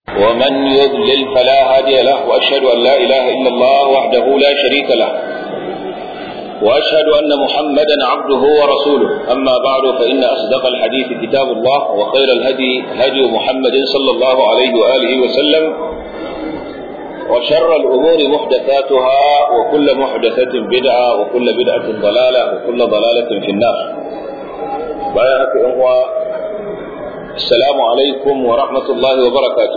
ومن يضلل فلا هادي له وأشهد أن لا إله إلا الله وحده لا شريك له وأشهد أن محمدا عبده ورسوله أما بعد فإن أصدق الحديث كتاب الله وخير الهدي هدي محمد صلى الله عليه وآله وسلم وشر الأمور محدثاتها وكل محدثة بدعة وكل بدعة ضلالة وكل ضلالة في النار بارك الله السلام عليكم ورحمة الله وبركاته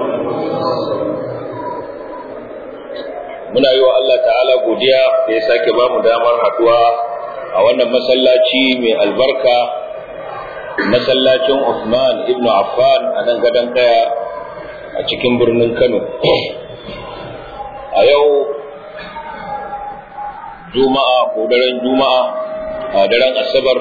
muna yi wa Allah ta'ala godiya da ya sake ba mu damar haduwa a wannan masallaci mai albarka masallacin Uthman ibn Affan a nan gadon kaya a cikin birnin Kano a yau juma'a ko daren juma'a a daren asabar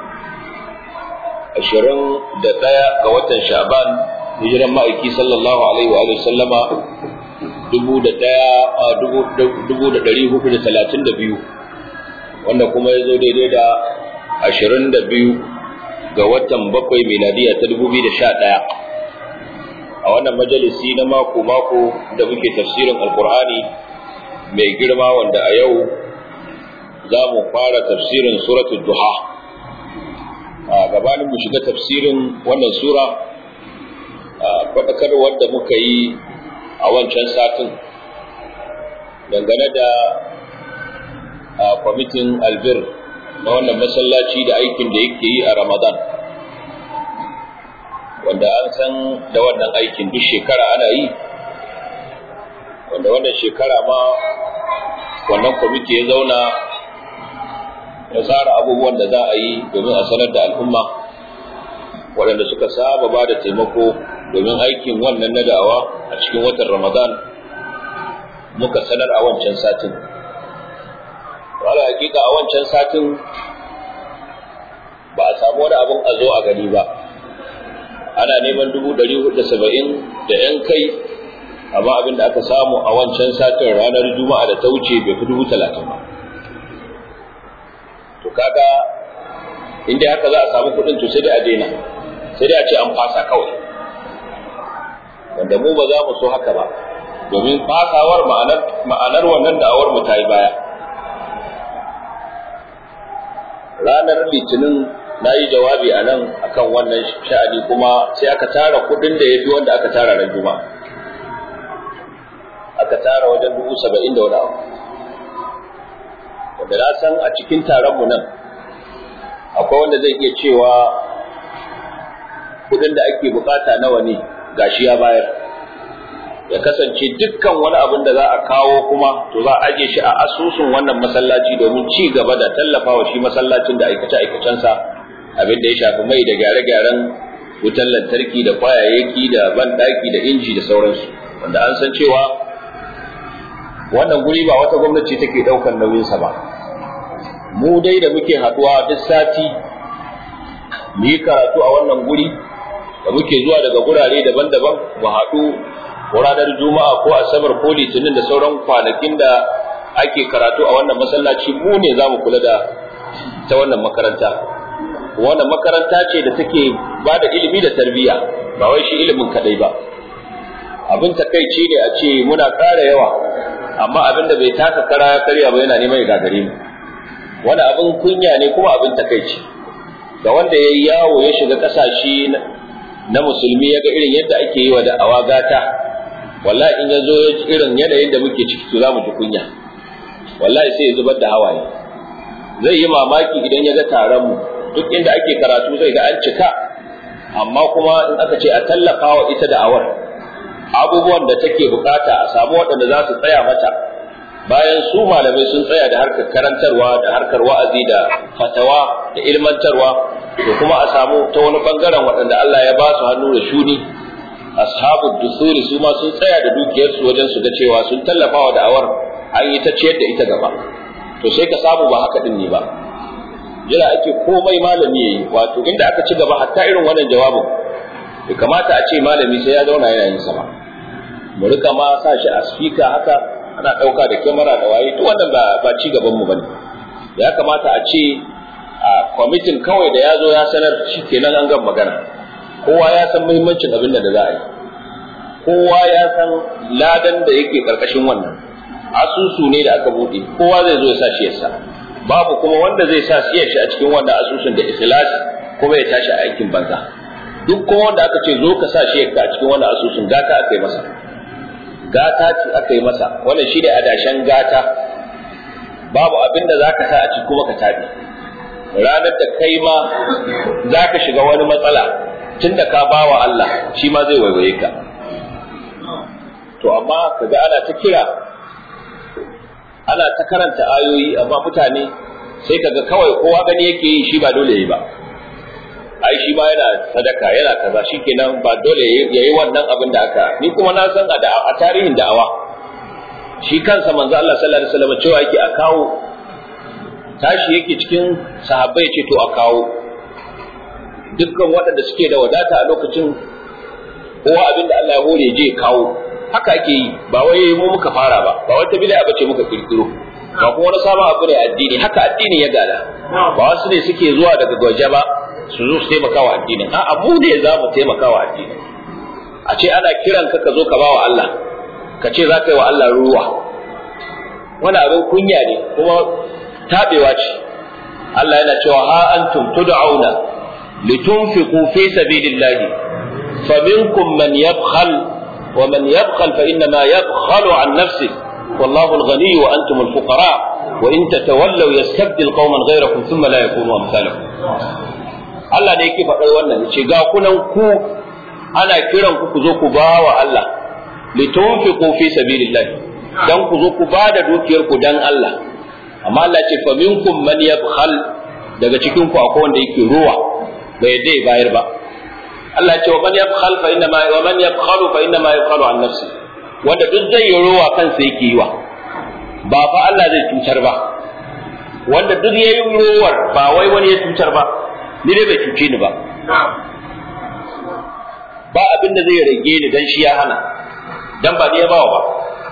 ashirin da ɗaya ga watan sha'ban hijiran ma'aiki sallallahu alaihi wa sallama dubu da ɗaya a dubu da ɗari hudu da talatin da biyu wanda kuma ya zo daidai da ashirin da biyu ga watan bakwai miladiya ta dubu biyu da sha ɗaya a wannan majalisi na mako-mako da muke tafsirin alkur'ani mai girma wanda a yau za mu fara tafsirin suratul duha a gabanin mu shiga tafsirin wannan sura a faɗakarwar da muka yi a wancan satin dangane da kwamitin albir na wannan masallaci da aikin da yake yi a ramadan wanda an san da wannan aikin duk shekara ana yi wanda wannan shekara ma wannan kwamiti ya zauna ya tsara abubuwan da za a yi domin a sanar da al'umma waɗanda suka saba ba da taimako domin aikin wannan na da'awa a cikin watan ramadan muka sanar a wancan satin wala hakika a wancan satin ba a samu wani abin a zo a gani ba ana neman dubu ɗari hudu saba'in da ‘yan kai amma abin da aka samu a wancan satin ranar juma'a da ta wuce bai fi dubu talatin ba to kaga inda haka za a samu kuɗin to sai dai a daina sai dai a ce an fasa kawai wanda mu ba za mu so haka ba domin fasawar ma'anar wannan da'awar mu ta yi baya ranar litinin na yi jawabi a nan akan wannan sha'ani kuma sai aka tara kudin da ya fi wanda aka tara ran juma'a aka tara wajen dubu saba'in da wani abu wanda na san a cikin taronmu nan akwai wanda zai iya cewa kudin da ake bukata nawa ne gashi ya bayar ya kasance dukkan wani abin da za a kawo kuma to za a aje shi a asusun wannan masallaci domin ci gaba da tallafawa shi masallacin da aikace-aikacensa abin da ya shafi mai da gyare-gyaren wutar lantarki da kwayayyaki da banɗaki da inji da sauransu wanda an san cewa wannan guri ba wata gwamnati take ɗaukar nauyinsa ba mu dai da muke haɗuwa duk sati mu yi karatu a wannan guri da muke zuwa daga gurare daban-daban mu haɗu ranar juma'a ko asabar ko litinin da sauran kwanakin da ake karatu a wannan masallaci mu ne za mu kula da ta wannan makaranta wannan makaranta ce da take ba da ilimi da tarbiyya ba wai shi ilimin kadai ba abin takaici ne a ce muna ƙara yawa amma abin da bai taka kara ya karya ba yana neman ya gagare mu wani abin kunya ne kuma abin takaici ga wanda ya yi yawo ya shiga ƙasashe na musulmi ya ga irin yadda ake yi wa da'awa gata wallahi in ya zo irin yanayin da muke ciki to za mu ji kunya wallahi sai ya zubar da hawaye zai yi mamaki idan ya ga taron mu duk inda ake karatu zai ga an cika amma kuma in aka ce a tallafa wa ita da'awar abubuwan da take bukata a samu waɗanda za su tsaya mata bayan su malamai sun tsaya da harkar karantarwa da harkar wa'azi da fatawa da ilmantarwa to kuma a samu ta wani bangaren waɗanda Allah ya ba su hannu da shuni ashabu dusuri su ma sun tsaya da dukiyarsu wajen su ga cewa sun tallafa wa da'awar an yi ta ciyar da ita gaba to sai ka samu ba haka din ne ba jira ake komai malami yayi wato inda aka ci gaba hatta irin wannan jawabin bai kamata a ce malami sai ya zauna yana yin sa ba mu rika ma sa shi a speaker haka ana dauka da kyamara da waye duk wannan ba ba ci gaban mu bane ya kamata a ce a kwamitin kawai da ya zo ya sanar shi kenan an gan magana kowa ya san muhimmancin abin da za a yi kowa ya san ladan da yake karkashin wannan asusu ne da aka bude kowa zai zo ya sa shi yasa babu kuma wanda zai sa shi a cikin wannan asusun da ikhlasi kuma ya tashi a aikin banza duk kuma wanda aka ce zo ka sa shi a cikin wannan asusun gata aka yi masa gata ce aka yi masa wannan shi ne adashen gata babu abin da za ka sa a ciki kuma ka tabi ranar da kai ma za ka shiga wani matsala tun da ka bawa Allah shi ma zai waiwaye ka to amma kaga ana ta kira ana ta karanta ayoyi amma mutane sai kaga kawai kowa gani yake yi shi ba dole yi ba ai shi ma yana sadaka yana kaza shikenan ba dole ya yi wannan abin da aka ni kuma na san a tarihin da'awa shi kansa manzo Allah sallallahu alaihi wasallam cewa yake a kawo tashi yake cikin sahabbai ce to a kawo dukkan waɗanda suke da wadata a lokacin kowa abin da Allah ya hore je kawo haka ake yi ba wai mu muka fara ba ba wata bid'a bace muka kirkiro ba kuma wani sabon abu ne addini haka addini ya gada ba wasu ne suke zuwa daga gwaje ba su zo su taimaka wa addinin a'a mu ne za mu taimaka wa addinin a ce ana kiran ka ka zo ka bawa Allah ka ce za ka yi wa Allah ruwa wani abin kunya ne kuma tabewa ce Allah yana cewa ha antum tud'auna litunfiqu fi sabilillahi faminkum man yabkhal wa man yabkhal fa innama yabkhalu an nafsihi والله الغني وأنتم الفقراء وإن تتولوا يستبدل قوما غيركم ثم لا يكونوا أمثالكم Allah ne yake faɗar wannan ce ga kunan ku ana kiran ku ku zo ku ba wa Allah litunfiqu fi sabilillah dan ku zo ku ba da dukiyar ku dan Allah amma Allah ce fa minkum man yabkhal daga cikin ku akwai wanda yake ruwa bai dai bayar ba Allah ce wa man yabkhal fa inna ma wa man yabkhalu fa inna ma yabkhalu an nafsi wanda duk zai yi ruwa kansa yake yi wa ba fa Allah zai cutar ba wanda duk yayi ruwar ba wai wani ya cutar ba ni dai bai cuce ni ba ba abin da zai rage ni dan shi ya hana dan ba ni ya bawa ba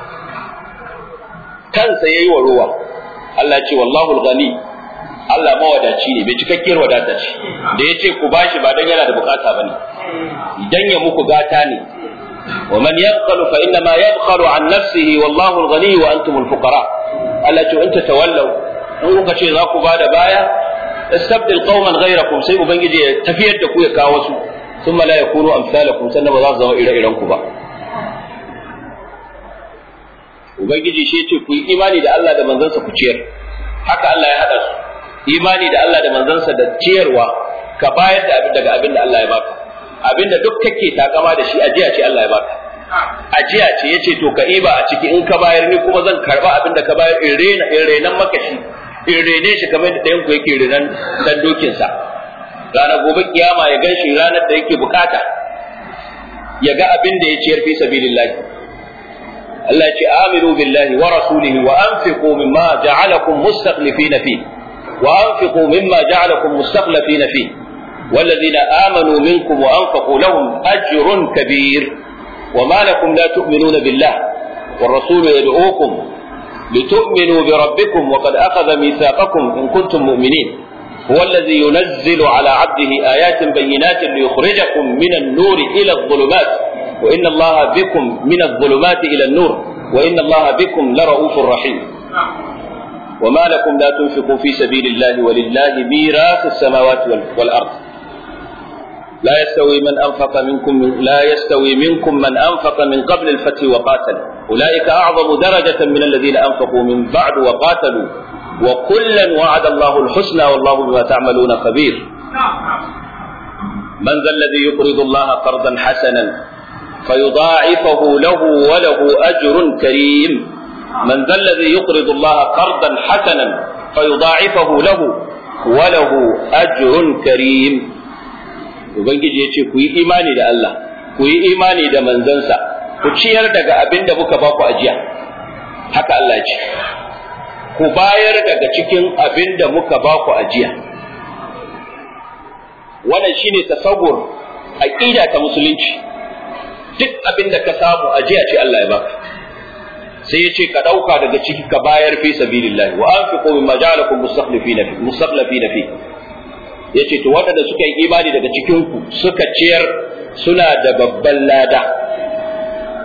kansa yayi wa ruwa Allah ce wallahu al-ghani Allah mawadaci ne bai cikakkiyar wadata ce da yace ku bashi ba dan yana da bukata bane idan ya muku gata ne wa man yabkhalu fa inna ma yabkhalu an nafsihi wallahu al-ghani wa antum al-fuqara Allah ce in tatawallaw in kuka ce za ku bada baya istabdil qauman ghayrakum sai ubangiji ya tafiyar da ku ya kawo su thumma la yakunu amsalakum sannan ba za su zama ire-iren ku ba ubangiji shi ce ku yi imani da Allah da manzansa ku ciyar haka Allah ya hada su imani da Allah da manzansa da ciyarwa ka bayar da abin daga abin da Allah ya baka abin da duk kake takama da shi ajiya ce Allah ya baka ajiya ce yace to ka iba a ciki in ka bayar ni kuma zan karba abin da ka bayar in rena in renan maka shi in rene shi kamar da ɗayan ku yake renan dan dokin sa ranar gobe kiyama ya gan shi ranar da yake bukata ya ga abin da ya ciyar fi sabilillah Allah ya ce aminu billahi wa rasulihi wa anfiqu mimma ja'alakum mustakhlifina fi wa anfiqu mimma ja'alakum mustakhlifina fi والذين آمنوا منكم وأنفقوا لهم أجر كبير وما لكم لا تؤمنون بالله والرسول يدعوكم لتؤمنوا بربكم وقد أخذ ميثاقكم إن كنتم مؤمنين هو الذي ينزل على عبده آيات بينات ليخرجكم من النور إلى الظلمات وإن الله بكم من الظلمات إلى النور وإن الله بكم لرؤوف رحيم وما لكم لا تنفقوا في سبيل الله ولله ميراث السماوات والأرض لا يستوي من أنفق منكم لا يستوي منكم من أنفق من قبل الفتح وقاتل أولئك أعظم درجة من الذين أنفقوا من بعد وقاتلوا وكلا وعد الله الحسنى والله بما تعملون خبير من ذا الذي يقرض الله قرضا حسنا فيضاعفه له وله أجر كريم من ذا الذي يقرض الله قرضا حسنا فيضاعفه له وله أجر كريم Ubangiji ya ce ku yi imani da Allah, ku yi imani da manzansa, ku ciyar daga abin da muka ba ku ajiya. Haka Allah ce, ku bayar daga cikin abin da muka ba ku ajiya. Wannan shi ne tasawur aƙida ta musulunci, duk abin da ka samu ajiya ce Allah ya baka. Sai ya ce ka ɗauka daga ciki ka bayar fi sabilillahi wa anfiqu mimma ja'alakum mustakhlifina fi ya ce to waɗanda suka yi imani daga cikinku suka ciyar suna da babban lada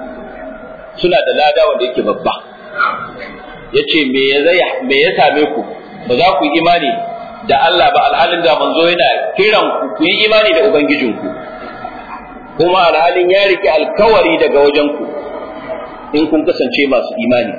suna da lada wanda yake babba yace me ya me ya same ku ba za ku yi imani da Allah ba alhalin da manzo yana kiran ku ku yi imani da ubangijinku kuma alhalin ya rike alkawari daga wajen ku in kun kasance masu imani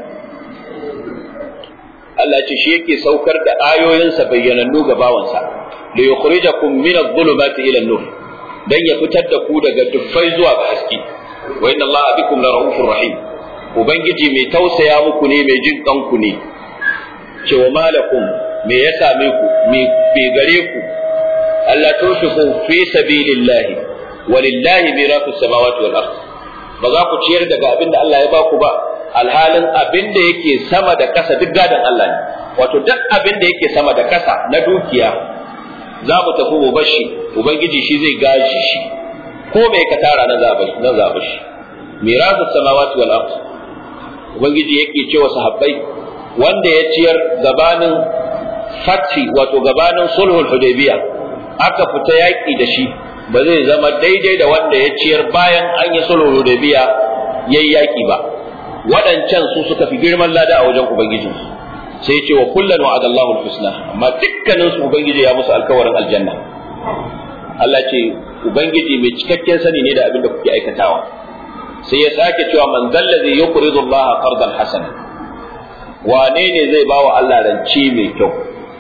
Allah ce shi yake saukar da ayoyinsa bayyanannu ga bawansa li yukhrijakum min adh-dhulumati ila an-nur dan ya fitar da ku daga dufai zuwa ga haske wa inna Allah bikum la rahufur rahim ubangiji mai tausaya muku ne mai jin kanku ne cewa malakum me ya same ku me be gare ku Allah tunfiqu fi sabilillahi walillahi mirasu samawati wal ard ba za ku ciyar daga abin da Allah ya ba ku ba alhalin abin da yake sama da ƙasa duk gadan Allah ne wato duk abin da yake sama da ƙasa na dukiya za mu tafi mu bashi ubangiji shi zai gashi shi ko mai ka tara na zaba na zaba shi mirasu samawati wal ard ubangiji yake cewa sahabbai wanda ya ciyar gabanin fati wato gabanin sulhul hudaybiya aka fita yaki da shi ba zai zama daidai da wanda ya ciyar bayan an yi sulhul hudaybiya yayi yaki ba waɗancan su suka fi girman lada a wajen ubangijinsu sai ce wa kullun wa'ada Allahu al-husna amma dukkanin su ubangiji ya musu alkawarin aljanna Allah ce ubangiji mai cikakken sani ne da abin da kuke aikatawa sai ya sake cewa man zallazi yuqridu Allah qardan hasana wane ne zai bawa Allah rance mai kyau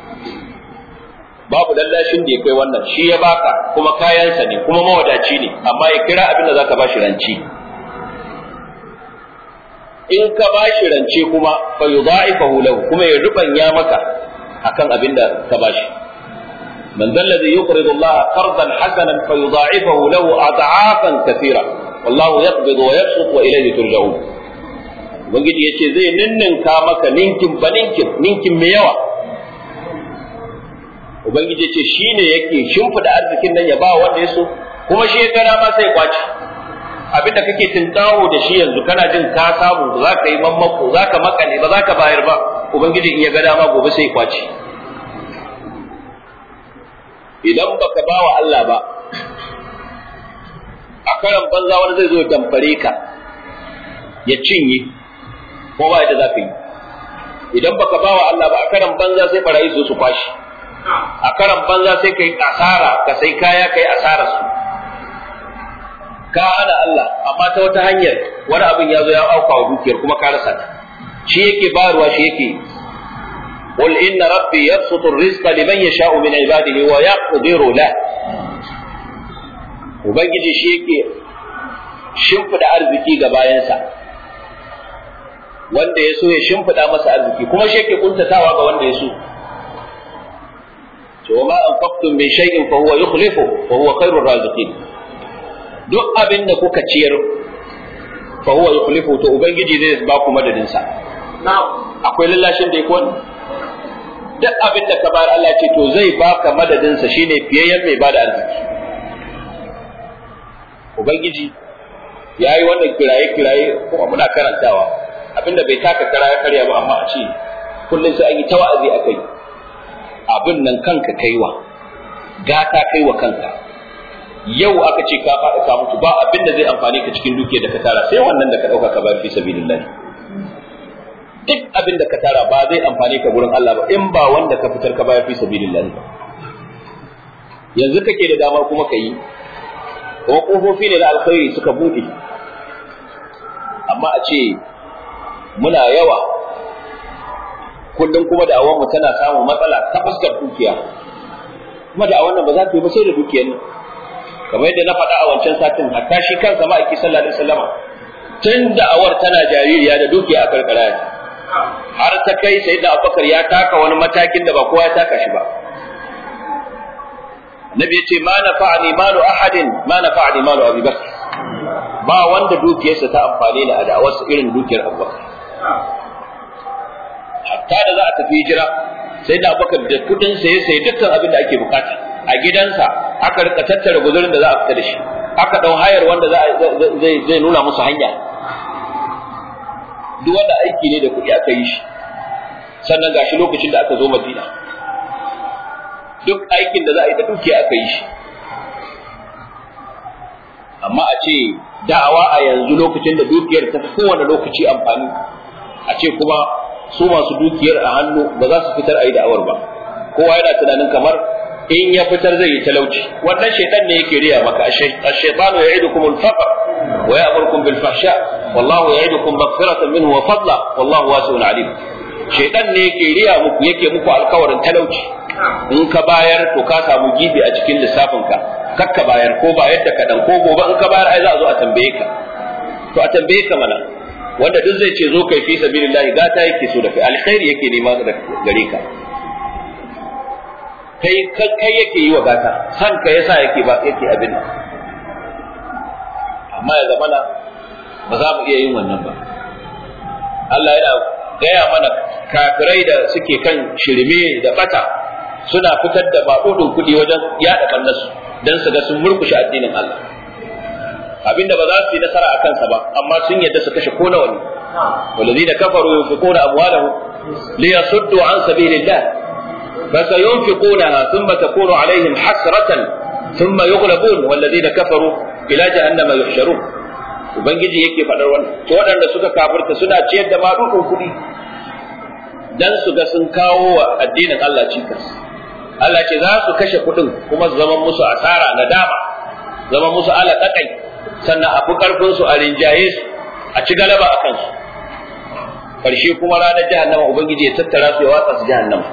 babu lallashin da ya kai wannan shi ya baka kuma kayansa ne kuma mawadaci ne amma ya kira abin da zaka bashi ranci in ka bashi rance kuma fa yudha'ifahu lahu kuma ya rubanya maka akan abin da ka bashi man dhal ladhi yuqridu Allah qardan hasanan fa yudha'ifahu lahu ad'afan kathira wallahu yaqbidu wa yabsut wa ilayhi turja'un ubangiji yace zai ninninka maka ninkin ba ninkin ninkin mai yawa ubangiji yace shine yake shimfida arzikin nan ya ba wanda ya so kuma shi ya gara ma sai kwaci abinda kake tinkawo da shi yanzu kana jin ka samu za ka yi mammako za ka makale ba za ka bayar ba ubangiji in ya ga dama gobe sai kwaci idan baka ba wa Allah ba a karan banza wani zai zo ya damfare ka ya cinye ko ba yadda za ka yi idan baka ba wa Allah ba a karan banza sai barayi zo su kwashi a karan banza sai ka yi asara ka sai kaya ka yi asara su ka hana Allah amma ta wata hanyar wani abin ya zo ya auka wa dukiyar kuma ka rasa ta shi yake bayarwa shi yake قل إن ربي يبسط الرزق لمن يشاء من عباده ويقدر له Ubangiji shi yake shimfiɗa arziki ga bayansa, wanda ya so ya shimfiɗa masa arziki, kuma shi yake kuntatawa ga wanda ya so. To ma an faktun min shay'in fa huwa yukhlifu fa huwa khairur raziqin. Duk abin da kuka ciyar fa huwa yukhlifu to Ubangiji zai ba ku madadin sa. Akwai lallashin da yake wannan? duk abin da ka bayar Allah ce to zai baka madadinsa shine fiyayyen mai bada arziki ubangiji ya yi wannan kiraye-kiraye kuma muna karantawa abinda bai taka kara ya karya ba amma a ce kullum sai an yi ta wa'azi a kai abin nan kanka kaiwa gata kaiwa kanka yau aka ce ka faɗi ka mutu ba abin da zai amfani ka cikin dukiyar da ka tara sai wannan da ka ɗauka ka bayar fi sabilillah duk abin da ka tara ba zai amfani ka gurin Allah ba in ba wanda ka fitar ka bayar fi sabilillah ba yanzu kake da dama kuma ka yi kuma kofofi ne na alkhairi suka bude amma a ce muna yawa kullum kuma da mu tana samun matsala ta fuskar dukiya kuma da wannan ba za ta yi ba sai da dukiyar nan kamar yadda na faɗa a wancan satin hatta shi kansa ma'aiki sallallahu alaihi wasallama tun da awar tana jaririya da dukiya a karkara ta har ta kai sai da abubakar ya taka wani matakin da ba kowa ya taka shi ba nabi ya ce ma nafa'ani malu ahadin ma nafa'ani malu abi bakr ba wanda dukiyarsa ta amfane ni a da'awarsa irin dukiyar abubakar hatta da za a tafi hijira sai da abubakar da kudin saye saye dukkan abin da ake bukata a gidansa aka rika tattara guzurin da za a fita da shi aka dau hayar wanda zai zai nuna musu hanya duk wanda aiki ne da kuɗi aka yi shi sannan gashi lokacin da aka zo madina duk aikin da za a yi da dukiya aka yi shi amma a ce da'awa a yanzu lokacin da dukiyar ta fi kowane lokaci amfani a ce kuma su masu dukiyar a hannu ba za su fitar a yi da'awar ba kowa yana tunanin kamar in ya fitar zai yi talauci wannan shaitan ne yake riya maka ash-shaytanu ya'idukum al-faqr wa ya'murukum bil fahsha wallahu ya'idukum maghfiratan minhu wa fadla wallahu wasi'un alim shaitan ne yake riya muku yake muku alkawarin talauci in ka bayar to ka samu gibi a cikin lissafin ka kakka bayar ko bayar da kadan ko gobe in ka bayar ai za a zo a tambaye ka to a tambaye ka mana wanda duk zai ce zo kai fi sabilillah gata yake so da kai alkhairi yake nema gare ka kai kai yake yi wa gata san ka yasa yake ba yake abin amma ya zamana ba za mu iya yin wannan ba Allah yana gaya mana kafirai da suke kan shirme da bata suna fitar da maƙudin kuɗi wajen yaɗa ɓannarsu don su ga sun murkushe addinin Allah abinda ba za su yi nasara a kansa ba amma sun yadda su kashe ko nawa ne والذين كفروا ينفقون أموالهم ليصدوا عن سبيل الله فسينفقونها ثم تكون عليهم حسرة ثم يغلبون والذين كفروا إلى جهنم يحشرون ubangiji yake faɗar wannan to waɗanda suka kafirta suna ciyar da maɗuɗin kuɗi dan su ga sun kawo wa addinin Allah cikas Allah ce za su kashe kuɗin kuma su zama musu asara nadama zama musu alaƙaƙai sannan a fi ƙarfinsu a rinjaye su a ci galaba a kansu ƙarshe kuma ranar jahannama ubangiji ya tattara su ya watsa su jahannama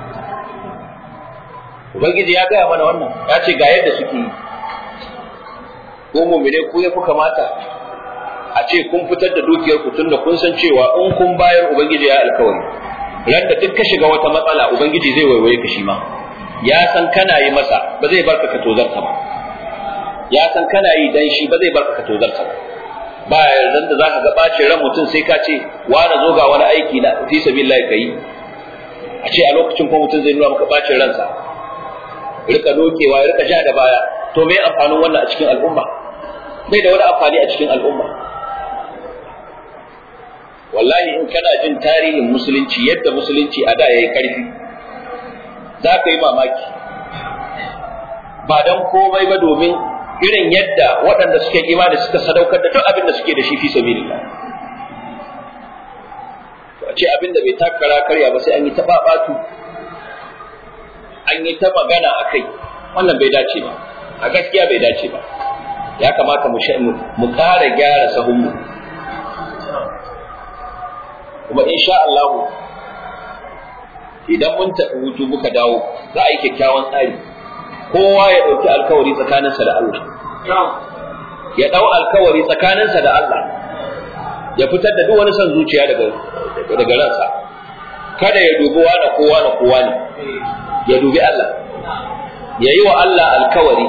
ubangiji ya gaya mana wannan ya ce ga yadda suke yi ko mumine ku ya fi kamata a ce kun fitar da dukiyar ku tunda kun san cewa in kun bayar ubangiji ya alkawari ran da duk ka shiga wata matsala ubangiji zai waiwaye ka shi ma ya san kana yi masa ba zai barka ka tozarta ba ya san kana yi dan shi ba zai barka ka tozarta ba ba yardan da zaka ga bacin ran mutum sai ka ce wani zo ga wani aiki na fi sabilillah kai a ce a lokacin ko mutum zai nuna maka bacin ransa rika dokewa ya rika ja da baya to me amfanin wannan a cikin al'umma bai da wani amfani a cikin al'umma wallahi in kana jin tarihin musulunci yadda musulunci a da yayi karfi za ka yi mamaki ba dan komai ba domin irin yadda waɗanda suke imani suka sadaukar da duk abin da suke da shi fi sabilillah to a ce abin da bai takara karya ba sai an yi ta babatu an yi ta magana a kai wannan bai dace ba a gaskiya bai dace ba ya kamata mu mu ƙara gyara sahunmu kuma insha Allah idan mun tafi hutu muka dawo za a yi kyakkyawan tsari kowa ya ɗauki alkawari tsakaninsa da Allah ya ɗau alkawari tsakaninsa da Allah ya fitar da duk wani son zuciya daga daga ransa kada ya dubi wani kowa na kowa ne ya dubi Allah ya yi wa Allah alkawari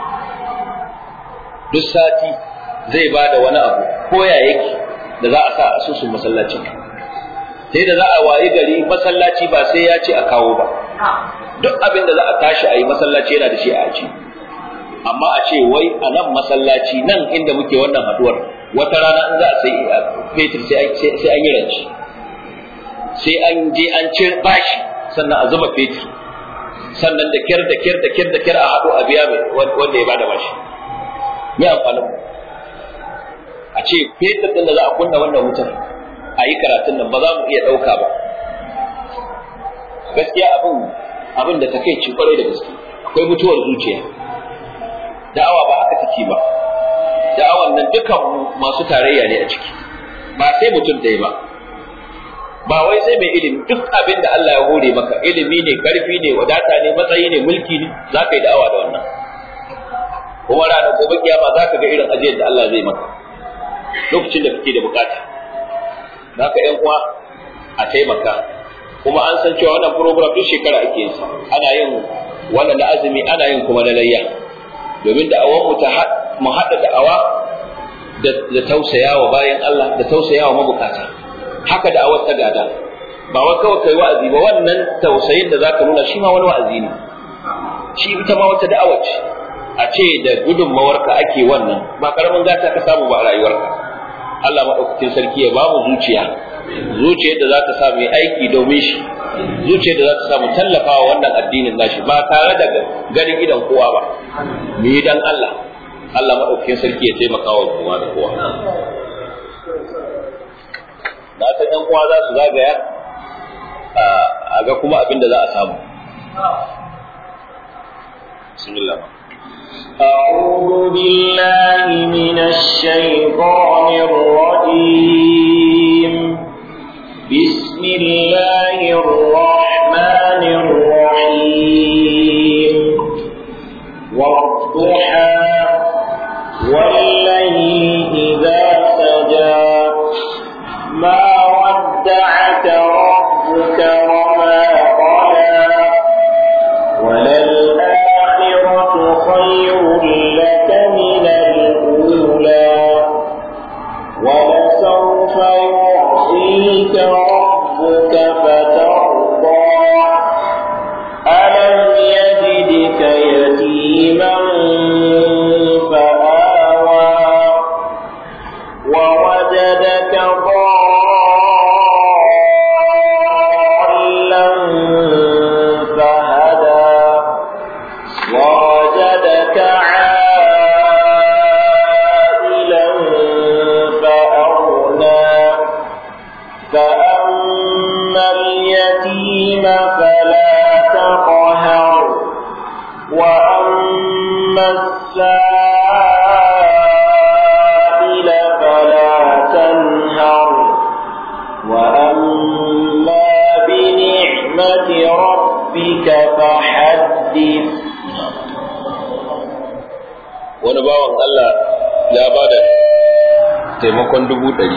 duk sati zai ba da wani abu ko ya yake da za a sa asusun masallacin sai da za a wayi gari masallaci ba sai ya ce a kawo ba duk abin da za a tashi a yi masallaci yana da shi a aji amma a ce wai a nan masallaci nan inda muke wannan haduwar wata rana in za a sai fetur sai an yi ranci sai an je an ci bashi sannan a zuba fetur sannan da kyar da kyar da kyar da kyar a haɗu a biya wanda ya bada bashi me amfanin a ce fetur din da za a kunna wannan wutar a yi karatun nan ba za mu iya ɗauka ba gaskiya abin abin da take ci kwarai da gaske akwai mutuwar zuciya da'awa ba haka take ba da'awan nan dukan masu tarayya ne a ciki ba sai mutum ɗaya ba ba wai sai mai ilimi duk abin da Allah ya hore maka ilimi ne karfi ne wadata ne matsayi ne mulki ne za ka yi da'awa da wannan kuma ranar gobe kiyama za ka ga irin ajiyar da Allah zai maka lokacin da kake da bukata za ka yan uwa a taimaka kuma an san cewa wannan program duk shekara ake yin sa ana yin wannan da azumi ana yin kuma na layya domin da'awar mu ta mu haɗa da'awa da tausayawa bayan Allah da tausayawa mabukata haka da'awar ta gada ba wai kawai kai wa'azi ba wannan tausayin da zaka nuna shi ma wani wa'azi ne shi ita ma wata da'awa ce a ce da gudunmawarka ake wannan ba karamin gata ka samu ba a rayuwarka Allah maɗaukakin sarki ya ba mu zuciya zuciyar da za ta sa mu aiki domin shi zuciyar da za ta sa mu tallafa wa wannan addinin nashi ba tare da ganin idan kowa ba mu yi dan Allah Allah maɗaukakin sarki ya taimaka wa kowa da kowa na san ‘yan uwa za su zagaya a ga kuma abin da za a samu bismillah أعوذ بالله من الشيطان الرجيم بسم الله الرحمن الرحيم والضحى والليل إذا سجى ما ودعك ربك وما قلى وللآخرة خير لك من الأولى ولسوف يعطيك ربك فترضى ألم يجدك يتيما فآوى ووجدك ضالا فهدى ووجدك عائلا فأغنى فأما اليتيم فلا تقهر وأما السائل فلا تنهر وأما بنعمة ربك فحدث wani bawan Allah ya ba da taimakon dubu ɗari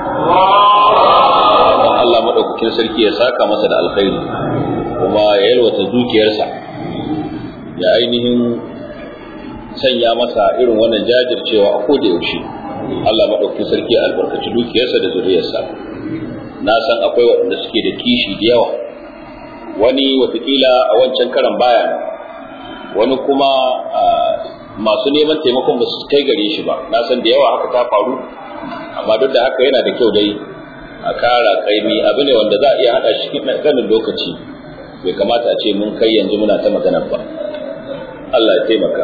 don Allah maɗaukakin sarki ya saka masa da alkhairi kuma ya yalwata dukiyarsa ya ainihin sanya masa irin wannan jajircewa a koda yaushe Allah maɗaukakin sarki ya albarkaci dukiyarsa da zuriyarsa na san akwai waɗanda suke da kishi da yawa wani watakila a wancan karan baya wani kuma masu neman taimakon ba su kai gare shi ba na san da yawa haka ta faru amma duk da haka yana da kyau dai a kara kaimi abu ne wanda za a iya haɗa shi cikin ganin lokaci bai kamata a ce mun kai yanzu muna ta magana ba Allah ya taimaka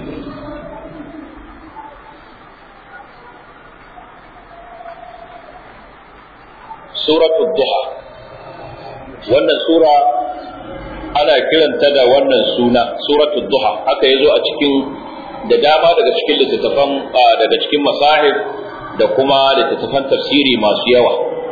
suratul duha wannan sura ana kiranta da wannan suna suratul duha haka yazo a cikin da dama daga cikin littattafan daga cikin masahib da kuma littattafan tafsiri masu yawa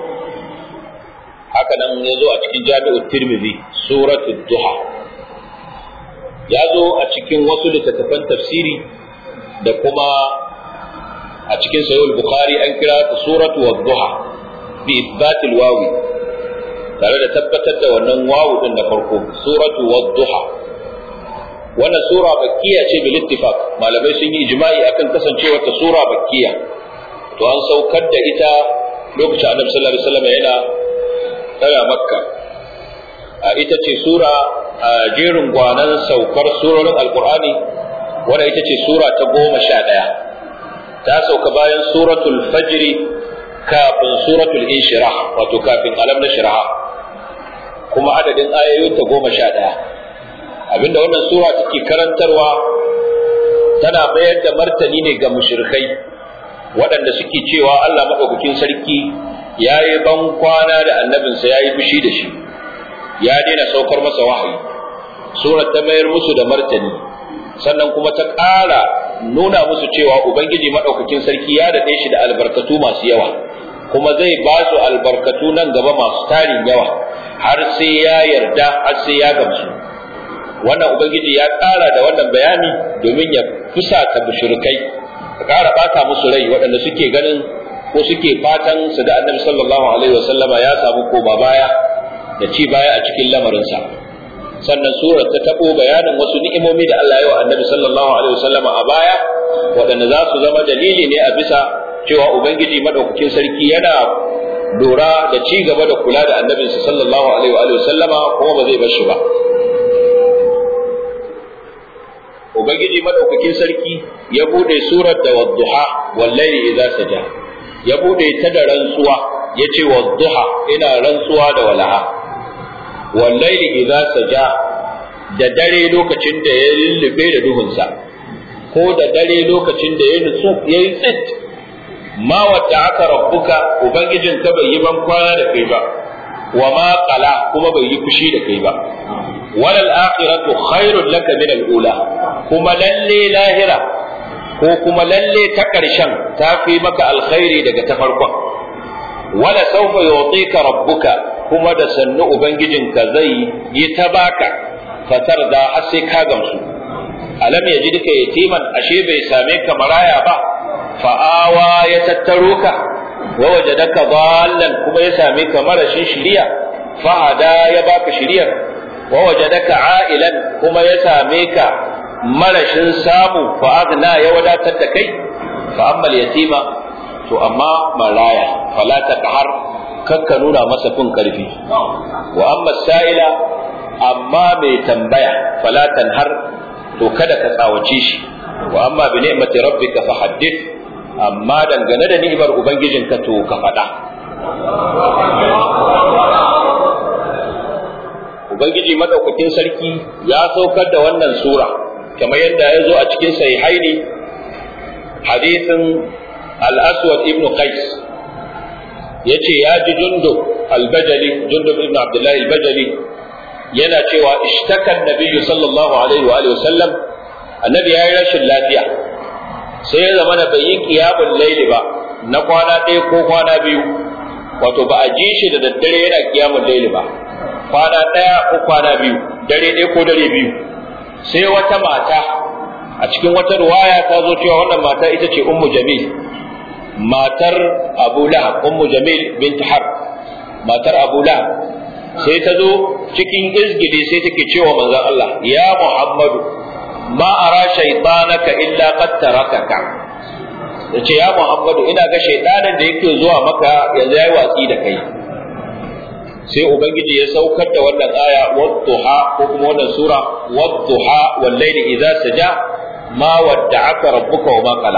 haka nan yazo a cikin jami'ut tirmidhi suratul duha ya zo a cikin wasu littattafan tafsiri da kuma a cikin sahih bukhari an kira ta suratu wadduha bi isbatil wawi tare da tabbatar da wannan wawu din na farko suratu wadduha wannan sura bakkiya ce bil ittifaq malamai sun yi ijma'i akan kasancewar ta sura bakkiya to an saukar da ita lokacin annabi sallallahu alaihi wasallam yana tsaya makka a ita ce sura a jerin gwanan saukar surorin alqur'ani wanda ita ce sura ta goma sha ɗaya ta sauka bayan suratul fajri kafin suratul inshirah wato kafin alam na shirah kuma adadin ayoyin ta goma sha ɗaya abinda wannan sura take karantarwa tana mayar da martani ne ga mushrikai waɗanda suke cewa Allah maɗaukakin sarki ya yi ban kwana da annabinsa ya yi fushi da shi ya daina saukar masa wahayi surar ta mayar musu da martani sannan kuma ta ƙara nuna musu cewa ubangiji maɗaukakin sarki ya daɗe shi da albarkatu masu yawa kuma zai ba su albarkatu nan gaba masu tarin yawa har sai ya yarda har sai ya gamsu wannan ubangiji ya ƙara da wannan bayani domin ya fusata mushrikai ka ƙara ɓata musu rai waɗanda suke ganin ko suke fatan su da annabi sallallahu alaihi wasallama ya samu koma baya da ci baya a cikin lamarinsa sannan surar ta tabo bayanin wasu ni'imomi da Allah ya wa annabi sallallahu alaihi wasallama a baya waɗanda za su zama dalili ne a bisa cewa ubangiji madaukakin sarki yana lura da ci gaba da kula da annabinsa sallallahu alaihi wa sallama kuma ba zai bar shi ba ubangiji madaukakin sarki ya bude surar da wadduha wallahi idza saja ya bude ta da rantsuwa yace wadduha ina rantsuwa da walaha wallahi idza saja da dare lokacin da ya lullube da duhunsa ko da dare lokacin da ya nutsu ya yi tsit ma wadda aka rabbuka ubangijin ka bai yi ban kwana da kai ba wa ma qala kuma bai yi fushi da kai ba walal akhiratu khairul laka min al ula kuma lalle lahira ko kuma lalle ta karshen ta fi maka alkhairi daga ta farkon wala sawfa yu'tika rabbuka kuma da sannu ubangijinka zai yi ta baka fatar da har sai ka gamsu alam ya ji duka yatiman ashe bai same ka maraya ba fa'awa ya tattaro ka wa wajadaka dallan kuma ya same ka marashin shiriya fahada ya baka shiriyar wa wajadaka a'ilan kuma ya same ka marashin samu fa agna ya wadatar da kai fa amma yatima to amma maraya fala taqhar kakka nuna masa fin karfi wa amma sa'ila amma mai tambaya fala tanhar to kada ka tsawace shi wa amma bi ni'mati rabbika fa haddith amma dangane da ni'imar ubangijinka to ka faɗa ubangiji madaukakin sarki ya saukar da wannan sura kamar yadda ya zo a cikin sahihaini hadithin al-aswad ibn qais yace ya ji jundub al-bajali jundub ibn abdullahi al-bajali yana cewa ishtakan nabiyyu sallallahu alaihi wa alihi wasallam annabi ya yi rashin lafiya sai ya zama da bai yi qiyamul layli ba na kwana ɗaya ko kwana biyu wato ba a ji shi da daddare yana qiyamul layli ba kwana ɗaya ko kwana biyu dare ɗaya ko dare biyu sai wata mata a cikin wata ruwaya ta zo cewa wannan mata ita ce ummu jamil matar abu lahab ummu jamil bint har matar abu lahab sai ta zo cikin izgili sai take cewa manzon Allah ya Muhammadu ma ara shaytanaka illa qad tarakaka yace ya Muhammadu ina ga shaytanin da yake zuwa maka yanzu yayi watsi da kai sai ubangiji ya saukar da wannan aya wadduha ko kuma wannan sura wadduha wal layli idza saja ma wadda'aka rabbuka wa ma qala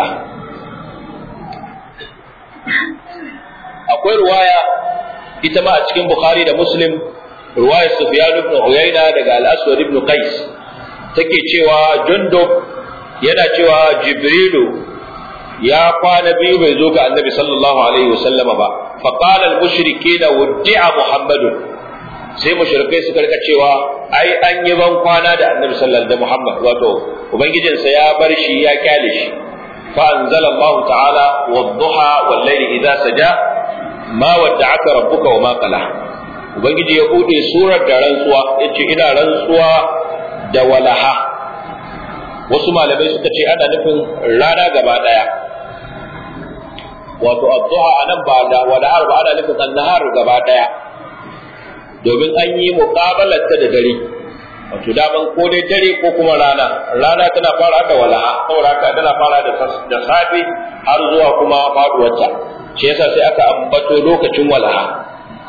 akwai ruwaya ita ma a cikin Bukhari da Muslim ruwayar Sufyan ibn Uyayna daga Al-Aswad ibn Qais take cewa Jundub yana cewa Jibrilu ya kwana biyu bai zo ga Annabi sallallahu alaihi wasallama ba fa qala al-mushrikeena wuddi'a Muhammadun sai mushrikai suka rika cewa ai an yi ban kwana da Annabi sallallahu alaihi Muhammad wato ubangijinsa ya bar shi ya kyale shi fa anzala Allah ta'ala wadduha wal layli idza saja ma wadda'aka rabbuka wa ma qala ubangiji ya bude surar da rantsuwa yace ina rantsuwa da walaha wasu malamai suka ce ana nufin rana gaba daya wato addu'a anan ba da walahar ba ana nufin annahar gaba daya domin an yi muqabalar ta da dare wato daman ko dai dare ko kuma rana rana tana fara da walaha saboda haka tana fara da safe har zuwa kuma faduwarta shi yasa sai aka ambato lokacin walaha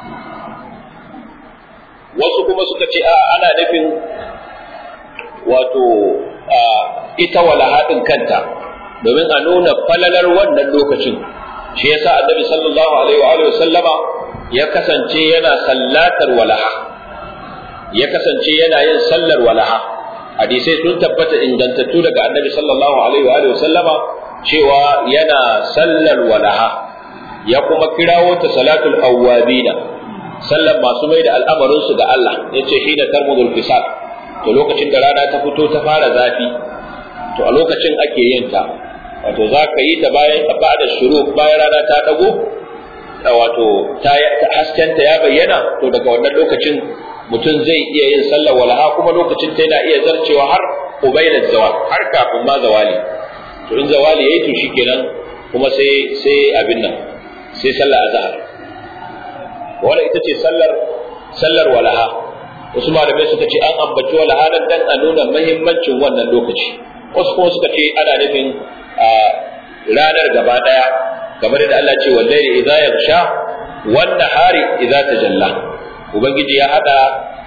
wasu kuma suka ce a ana nufin wato ita walaha din kanta domin a nuna falalar wannan lokacin shi yasa annabi sallallahu alaihi wa alihi sallama ya kasance yana sallatar walaha ya kasance yana yin sallar walaha hadisai sun tabbata ingantattu daga annabi sallallahu alaihi wa alihi sallama cewa yana sallar walaha ya kuma kirawo ta salatul awwabina sallan masu mai da al'amarin su ga Allah yace hina tarmudul fisal to lokacin da rana ta fito ta fara zafi to a lokacin ake yin ta wato za ka yi ta bayan ba da shuru bayan rana ta dago wato ta hasken ta ya bayyana to daga wannan lokacin mutum zai iya yin sallar walaha kuma lokacin ta yana iya zarcewa har ubaidat zawal har kafin ma zawali to in zawali yayi to shikenan kuma sai sai abin nan sai sallar azhar wala ita ce sallar sallar walaha wasu malamai suka ce an ambaci walaha nan dan a nuna muhimmancin wannan lokaci wasu kuma suka ce ana nufin ranar gaba daya kamar da Allah ce wallahi idza yaghsha wan nahari idza tajalla ubangiji ya hada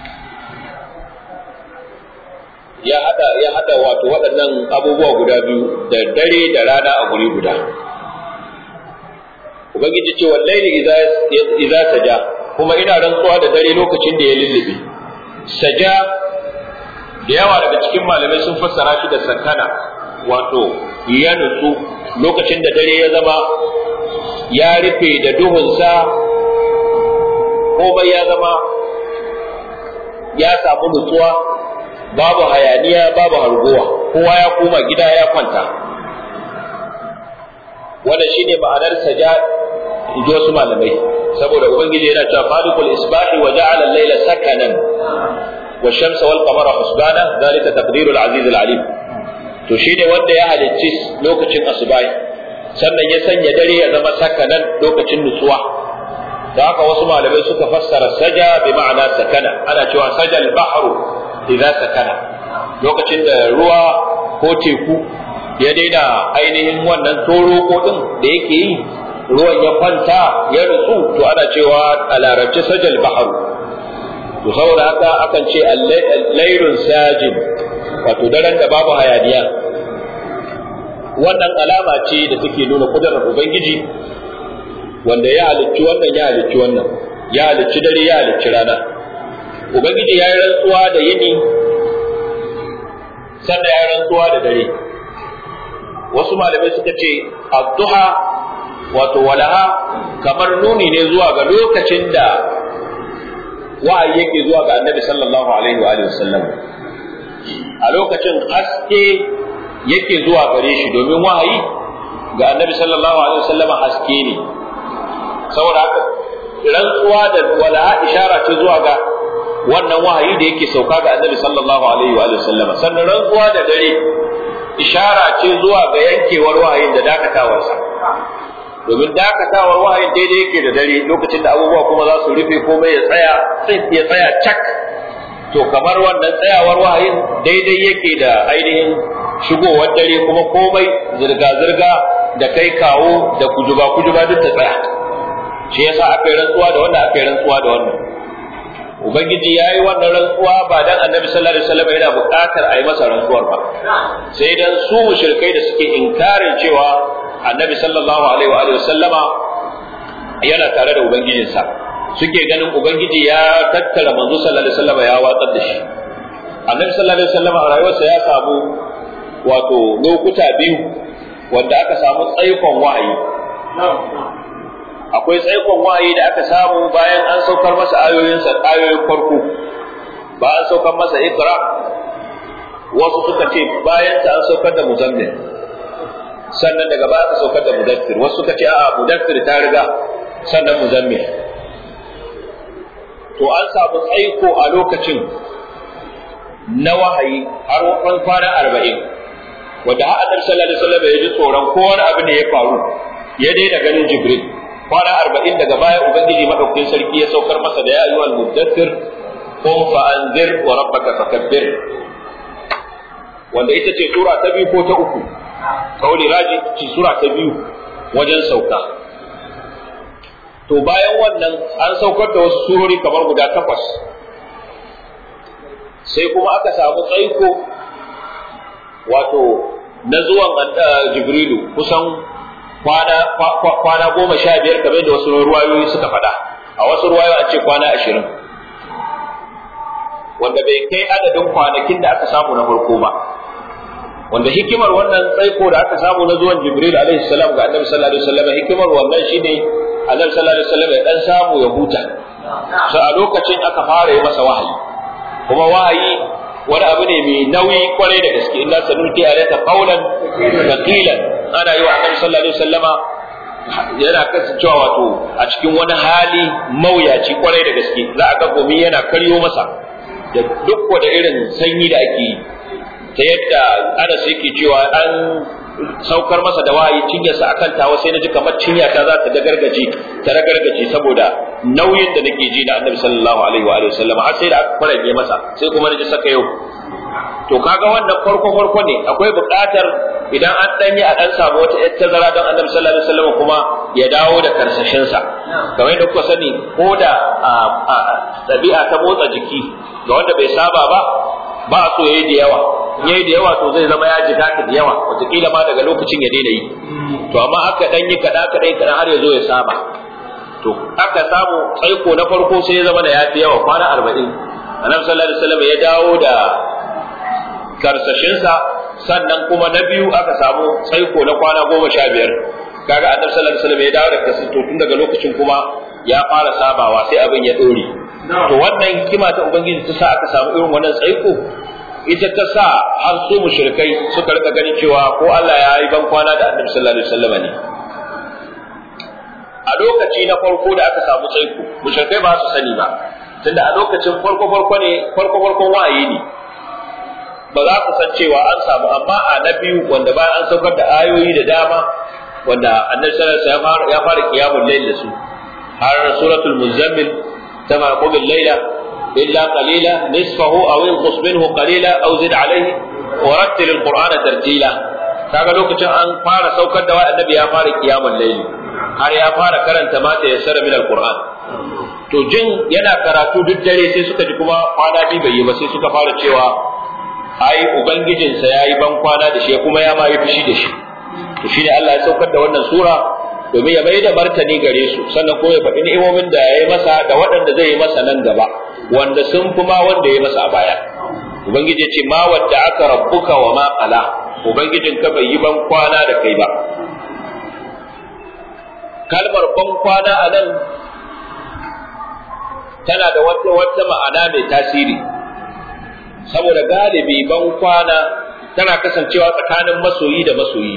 ya hada ya hada wato waɗannan abubuwa guda biyu da dare da rana a guri guda ubangiji ce wallahi idza idza saja kuma ina rantsuwa da dare lokacin da ya lullube saja da yawa daga cikin malamai sun fassara shi da sakana wato ya nutsu lokacin da dare ya zama ya rufe da duhunsa komai ya zama ya samu nutsuwa babu hayaniya babu harguwa kowa ya koma gida ya kwanta wannan shine ma'anar saja in ji wasu malamai saboda ubangiji yana cewa falikul isbahi wa ja'ala al-layla sakanan wa shamsa wal qamara husbana zalika taqdirul aziz al-alim to shine wanda ya halicci lokacin asubahi sannan ya sanya dare ya zama sakanan lokacin nutsuwa da haka wasu malamai suka fassara saja bi ma'ana sakana ana cewa saja al-bahru idza sakana lokacin da ruwa ko teku ya daina ainihin wannan toroko din da yake yi ruwan ya kwanta ya nutsu to ana cewa a larabci sajal baharu to saboda haka akan ce lairun sajin wato daren da babu hayaniya wannan alama ce da take nuna kudurar ubangiji wanda ya halicci wannan ya halicci wannan ya halicci dare ya halicci rana ubangiji ya yi rantsuwa da yini sannan ya yi rantsuwa da dare wasu malamai suka ce addu'a wato walaha kamar nuni ne zuwa ga lokacin da wa'ayi yake zuwa ga annabi sallallahu alaihi wa sallam a lokacin haske yake zuwa gare shi domin wahayi ga annabi sallallahu alaihi wa sallam haske ne saboda haka rantsuwa da walaha ishara ce zuwa ga wannan wahayi da yake sauka ga annabi sallallahu alaihi wa sallam sannan rantsuwa da dare ishara ce zuwa ga yankewar wahayin da dakatawarsa domin dakatawar wahayin daidai yake da dare lokacin da abubuwa kuma za su rufe komai ya tsaya ya tsaya cak to kamar wannan tsayawar wahayin daidai yake da ainihin shigowar dare kuma komai zirga-zirga da kai kawo da kujuba kujuba duk ta tsaya shi yasa aka yi rantsuwa da wannan aka yi rantsuwa da wannan ubangiji ya yi wannan rantsuwa ba dan annabi sallallahu alaihi wasallam yana buƙatar a yi masa rantsuwar ba sai dan su mushrikai da suke inkarin cewa annabi sallallahu alaihi wa sallama yana tare da ubangijinsa suke ganin ubangiji ya tattara manzo sallallahu alaihi wasallam ya watsar da shi annabi sallallahu alaihi wasallam a rayuwarsa ya samu wato lokuta biyu wanda aka samu tsaikon wahayi akwai tsaikon wahayi da aka samu bayan an saukar masa ayoyinsa ayoyin farko ba an saukar masa ikra wasu suka ce bayan ta an saukar da muzammil sannan daga baya aka saukar da mudaffir wasu suka ce a'a mudaffir ta riga sannan muzammil to an samu tsaiko a lokacin na wahayi har wani kwana arba'in wanda har annabi sallallahu alaihi wasallam ya ji tsoron ko wani abu ne ya faru ya daina ganin jibril kwana arba'in daga baya ubangiji madaukakin sarki ya saukar masa da ya ayyuhal mudaffir qum fa anzir wa rabbaka fakabbir wanda ita ce sura ta biyu ko ta uku kauli raji ci sura ta biyu wajen sauka to bayan wannan an saukar da wasu surori kamar guda takwas sai kuma aka samu tsaiko wato na zuwan jibrilu kusan kwana kwana goma sha biyar kamar da wasu ruwayoyi suka faɗa a wasu ruwayoyi an ce kwana ashirin wanda bai kai adadin kwanakin da aka samu na farko ba wanda hikimar wannan tsaiko da aka samu na zuwan Jibril alaihi salam ga Annabi sallallahu alaihi wasallam hikimar wannan shine Annabi sallallahu alaihi wasallam ya dan samu ya huta so a lokacin aka fara yi masa wahayi kuma wahayi wani abu ne mai nauyi kwarai da gaske inna sanulki alayka qawlan thaqilan ana yi wa Annabi sallallahu alaihi wasallama yana kasancewa wato a cikin wani hali mawuyaci kwarai da gaske za a ga gumi yana karyo masa da duk wada irin sanyi da ake yi ta yadda Anas yake cewa an saukar masa da wahayi cinyarsa akan tawa sai na ji kamar cinya ta za ta dagargaje ta ragargaje saboda nauyin da nake ji da Annabi sallallahu alaihi wa alihi wasallam har sai da aka farage masa sai kuma na ji saka yau to kaga wannan farko farko ne akwai buƙatar idan an dan yi a dan samu wata yar tazara don Annabi sallallahu alaihi wasallam kuma ya dawo da karsashin sa kamar yadda kuka sani ko da ɗabi'a ta motsa jiki ga wanda bai saba ba ba a so yayi da yawa yayi da yawa to zai zama ya jika ta da yawa wataƙila ma daga lokacin ya daina yi to amma aka dan yi kaɗa kaɗan kaɗan har ya zo ya saba to aka samu tsaiko na farko sai ya zama da ya fi yawa kwana arba'in annabi sallallahu alaihi wasallam ya dawo da karsashinsa sannan kuma na biyu aka samu tsaiko na kwana goma sha biyar kaga annabi sallallahu alaihi wasallam ya dawo daga to tun daga lokacin kuma ya fara sabawa sai abin ya dore to wannan hikima ta ubangiji ta sa aka samu irin wannan tsaiko ita ta sa har su mushrikai suka rika ganin cewa ko Allah ya yi ban kwana da annabi sallallahu alaihi wasallam ne a lokaci na farko da aka samu tsaiko mushrikai ba su sani ba tunda a lokacin farko farko ne farko farkon wa'ayi ne ba za su san cewa an samu amma a na biyu wanda bayan an saukar da ayoyi da dama wanda annabi sallallahu alaihi wasallam ya fara qiyamul layl da su har suratul muzammil tama qumil layla illa qalila nisfahu aw inqus minhu qalila aw zid alayhi wa rattil alqur'ana tartila kaga lokacin an fara saukar da annabi ya fara qiyamul layl har ya fara karanta mata yassara min alqur'an to jin yana karatu duk dare sai suka ji kuma kwana biyu bai yi ba sai suka fara cewa ai ubangijinsa ya yi ban kwana da shi kuma ya ma yi fushi da shi to shi ne Allah ya saukar da wannan sura domin ya mai da martani gare su sannan kuma ya faɗi ni'imomin da ya yi masa da waɗanda zai yi masa nan gaba wanda sun fi ma wanda ya yi masa a baya ubangiji ce ma wadda aka rabbuka wa ma qala ubangijin ka bai yi ban kwana da kai ba kalmar ban kwana a nan tana da wata wata ma'ana mai tasiri saboda galibi ban kwana tana kasancewa tsakanin masoyi da masoyi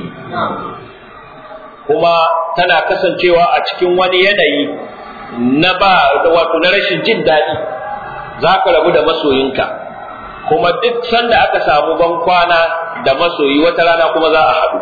kuma tana kasancewa a cikin wani yanayi na ba wato na rashin jin daɗi za ka rabu da masoyinka kuma duk sanda aka samu ban kwana da masoyi wata rana kuma za a haɗu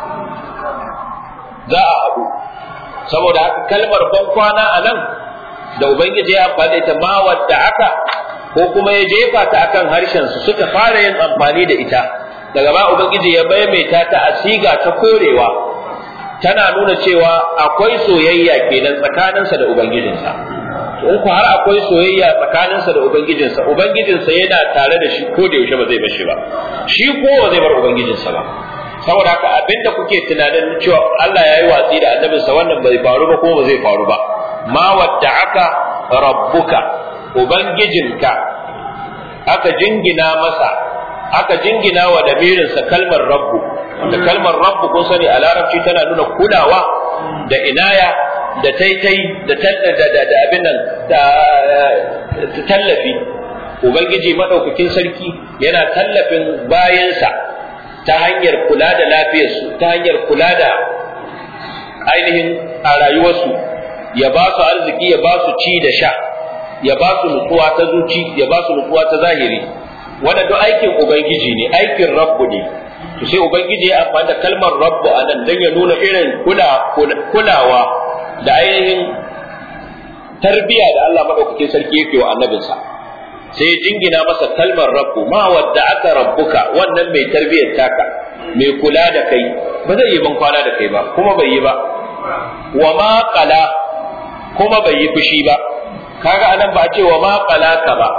za a haɗu saboda haka kalmar ban kwana a nan da ubangiji ya amfani da ita ma wadda aka ko kuma ya jefa ta akan harshen su suka fara yin amfani da ita daga ba ubangiji ya maimaita ta a siga ta korewa tana nuna cewa akwai soyayya kenan tsakaninsa da ubangijinsa in ku har akwai soyayya tsakaninsa da ubangijinsa ubangijinsa yana tare da shi ko da yaushe ba zai bar shi ba shi ko ba zai bar ubangijinsa ba saboda haka abinda kuke tunanin cewa Allah ya yi watsi da annabinsa wannan bai faru ba ko ba zai faru ba ma wadda'aka rabbuka ubangijinka aka jingina masa aka jingina wa damirinsa kalmar rabbu da kalmar rabbu kun sani a larabci tana nuna kulawa da inaya da taitai da da abin nan da tallafi ubangiji madaukakin sarki yana tallafin bayansa ta hanyar kula da lafiyarsu ta hanyar kula da ainihin a rayuwarsu ya ba su arziki ya ba su ci da sha ya ba su nutsuwa ta zuci ya ba su nutsuwa ta zahiri wannan duk aikin ubangiji ne aikin rabbu ne to sai ubangiji ya amfani da kalmar rabbu a nan don ya nuna irin kulawa da ainihin tarbiya da Allah madaukakin sarki yake wa annabinsa sai jingina masa kalmar rabbu ma wadda aka rabbuka wannan mai tarbiyar taka mai kula da kai ba zai yi ban kwana da kai ba kuma bai yi ba wa ma qala kuma bai yi fushi ba kaga anan ba a ce wa ma qalaka ba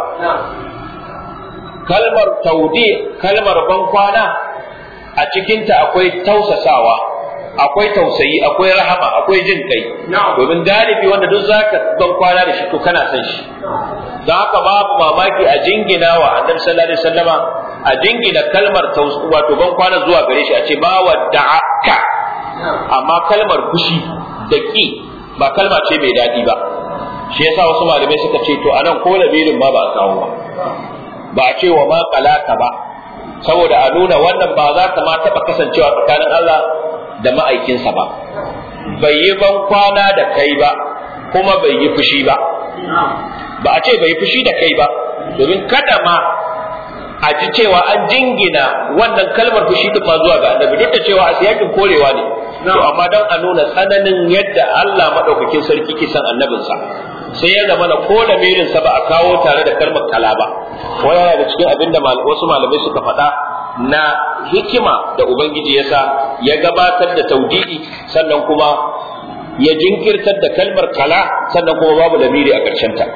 kalmar taudi kalmar ban kwana a cikinta akwai tausasawa akwai tausayi akwai rahama akwai jin kai domin galibi wanda duk zaka ban kwana da shi to kana san shi don haka babu mamaki a jingina wa annabi sallallahu alaihi wasallama a jingina kalmar wato ban kwana zuwa gare shi a ce ba wadda'aka amma kalmar fushi da ki ba kalma ce mai daɗi ba shi yasa wasu malamai suka ce to anan ko labirin ma ba a kawo ba ba a ce wa ma kalaka ba saboda a nuna wannan ba za ta ma taɓa kasancewa tsakanin Allah da ma'aikinsa ba bai yi ban kwana da kai ba kuma bai yi fushi ba ba a ce bai yi fushi da kai ba domin kada ma a ji cewa an jingina wannan kalmar fushi duk ma zuwa ga annabi duk da cewa a siyakin korewa ne to amma don a nuna tsananin yadda Allah madaukakin sarki ke san annabinsa sai ya zama na ko da sa ba a kawo tare da kalmar kala ba wani yana da cikin abinda wasu malamai suka faɗa na hikima da ubangiji yasa ya gabatar da taudidi sannan kuma ya jinkirtar da kalmar kala sannan kuma babu lamiri a ƙarshen ta